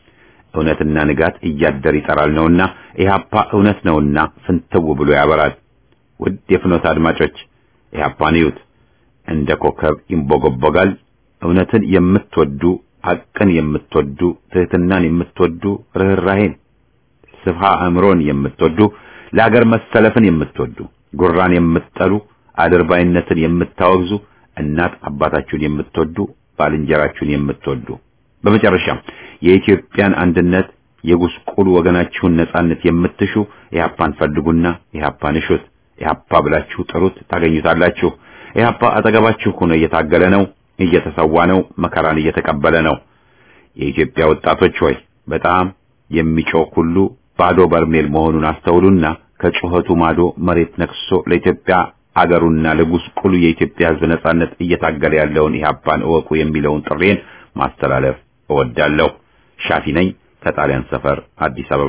እውነትና ንጋት እያደር ይጠራል ነውና ኢህአፓ እውነት ነውና ፍንትው ብሎ ያበራል። ውድ የፍኖት አድማጮች ኢህአፓን እዩት፣ እንደ ኮከብ ይንቦገቦጋል። እውነትን የምትወዱ ሐቅን የምትወዱ ትህትናን የምትወዱ ርኅራሄን ስፍሃ አእምሮን የምትወዱ ለአገር መሰለፍን የምትወዱ ጉራን የምትጠሉ አድርባይነትን የምታወግዙ እናት አባታችሁን የምትወዱ ባልንጀራችሁን የምትወዱ በመጨረሻም የኢትዮጵያን አንድነት የጉስቁሉ ወገናችሁን ነጻነት የምትሹ ኢህአፓን ፈልጉና ኢህአፓን እሹት። ኢህአፓ ብላችሁ ጥሩት፣ ታገኙታላችሁ። ኢህአፓ አጠገባችሁ ሆኖ እየታገለ ነው፣ እየተሰዋ ነው፣ መከራን እየተቀበለ ነው። የኢትዮጵያ ወጣቶች ሆይ በጣም የሚጮህ ሁሉ ባዶ በርሜል መሆኑን አስተውሉና ከጩኸቱ ማዶ መሬት ነክሶ ለኢትዮጵያ አገሩና ለጉስቁሉ የኢትዮጵያ ሕዝብ ነጻነት እየታገለ ያለውን ኢህአፓን እወቁ የሚለውን ጥሬን ማስተላለፍ እወዳለሁ። ሻፊ ነኝ ከጣሊያን ሰፈር አዲስ አበባ።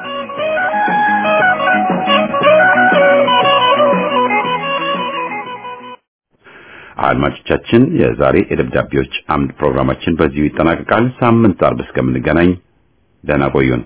አድማጮቻችን፣ የዛሬ የደብዳቤዎች አምድ ፕሮግራማችን በዚሁ ይጠናቀቃል። ሳምንት አርብ እስከምንገናኝ ደህና ቆዩን።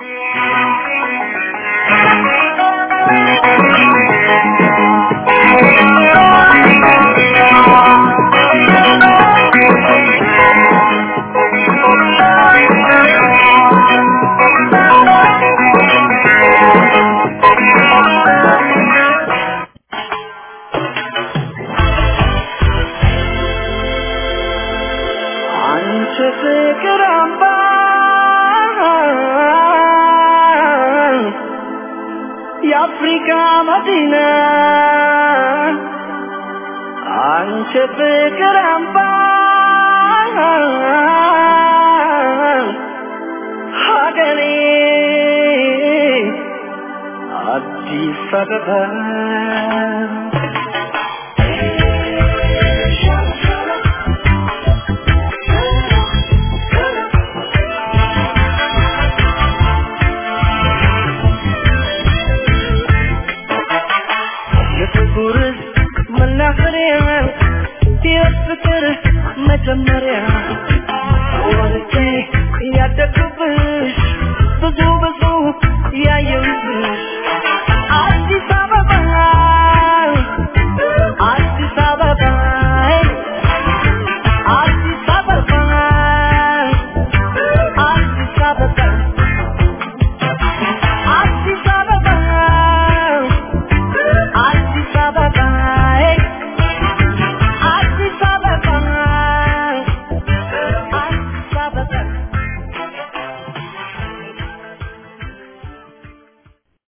አንቺ ፍቅር አምባ የአፍሪካ መዲና አንቺ ፍቅር አምባ ሀገሬ አዲስ አበባ የፍቅር መናኸሪያ የፍቅር መጀመሪያ ወልጄ ያደግኩብሽ ብዙ ብዙ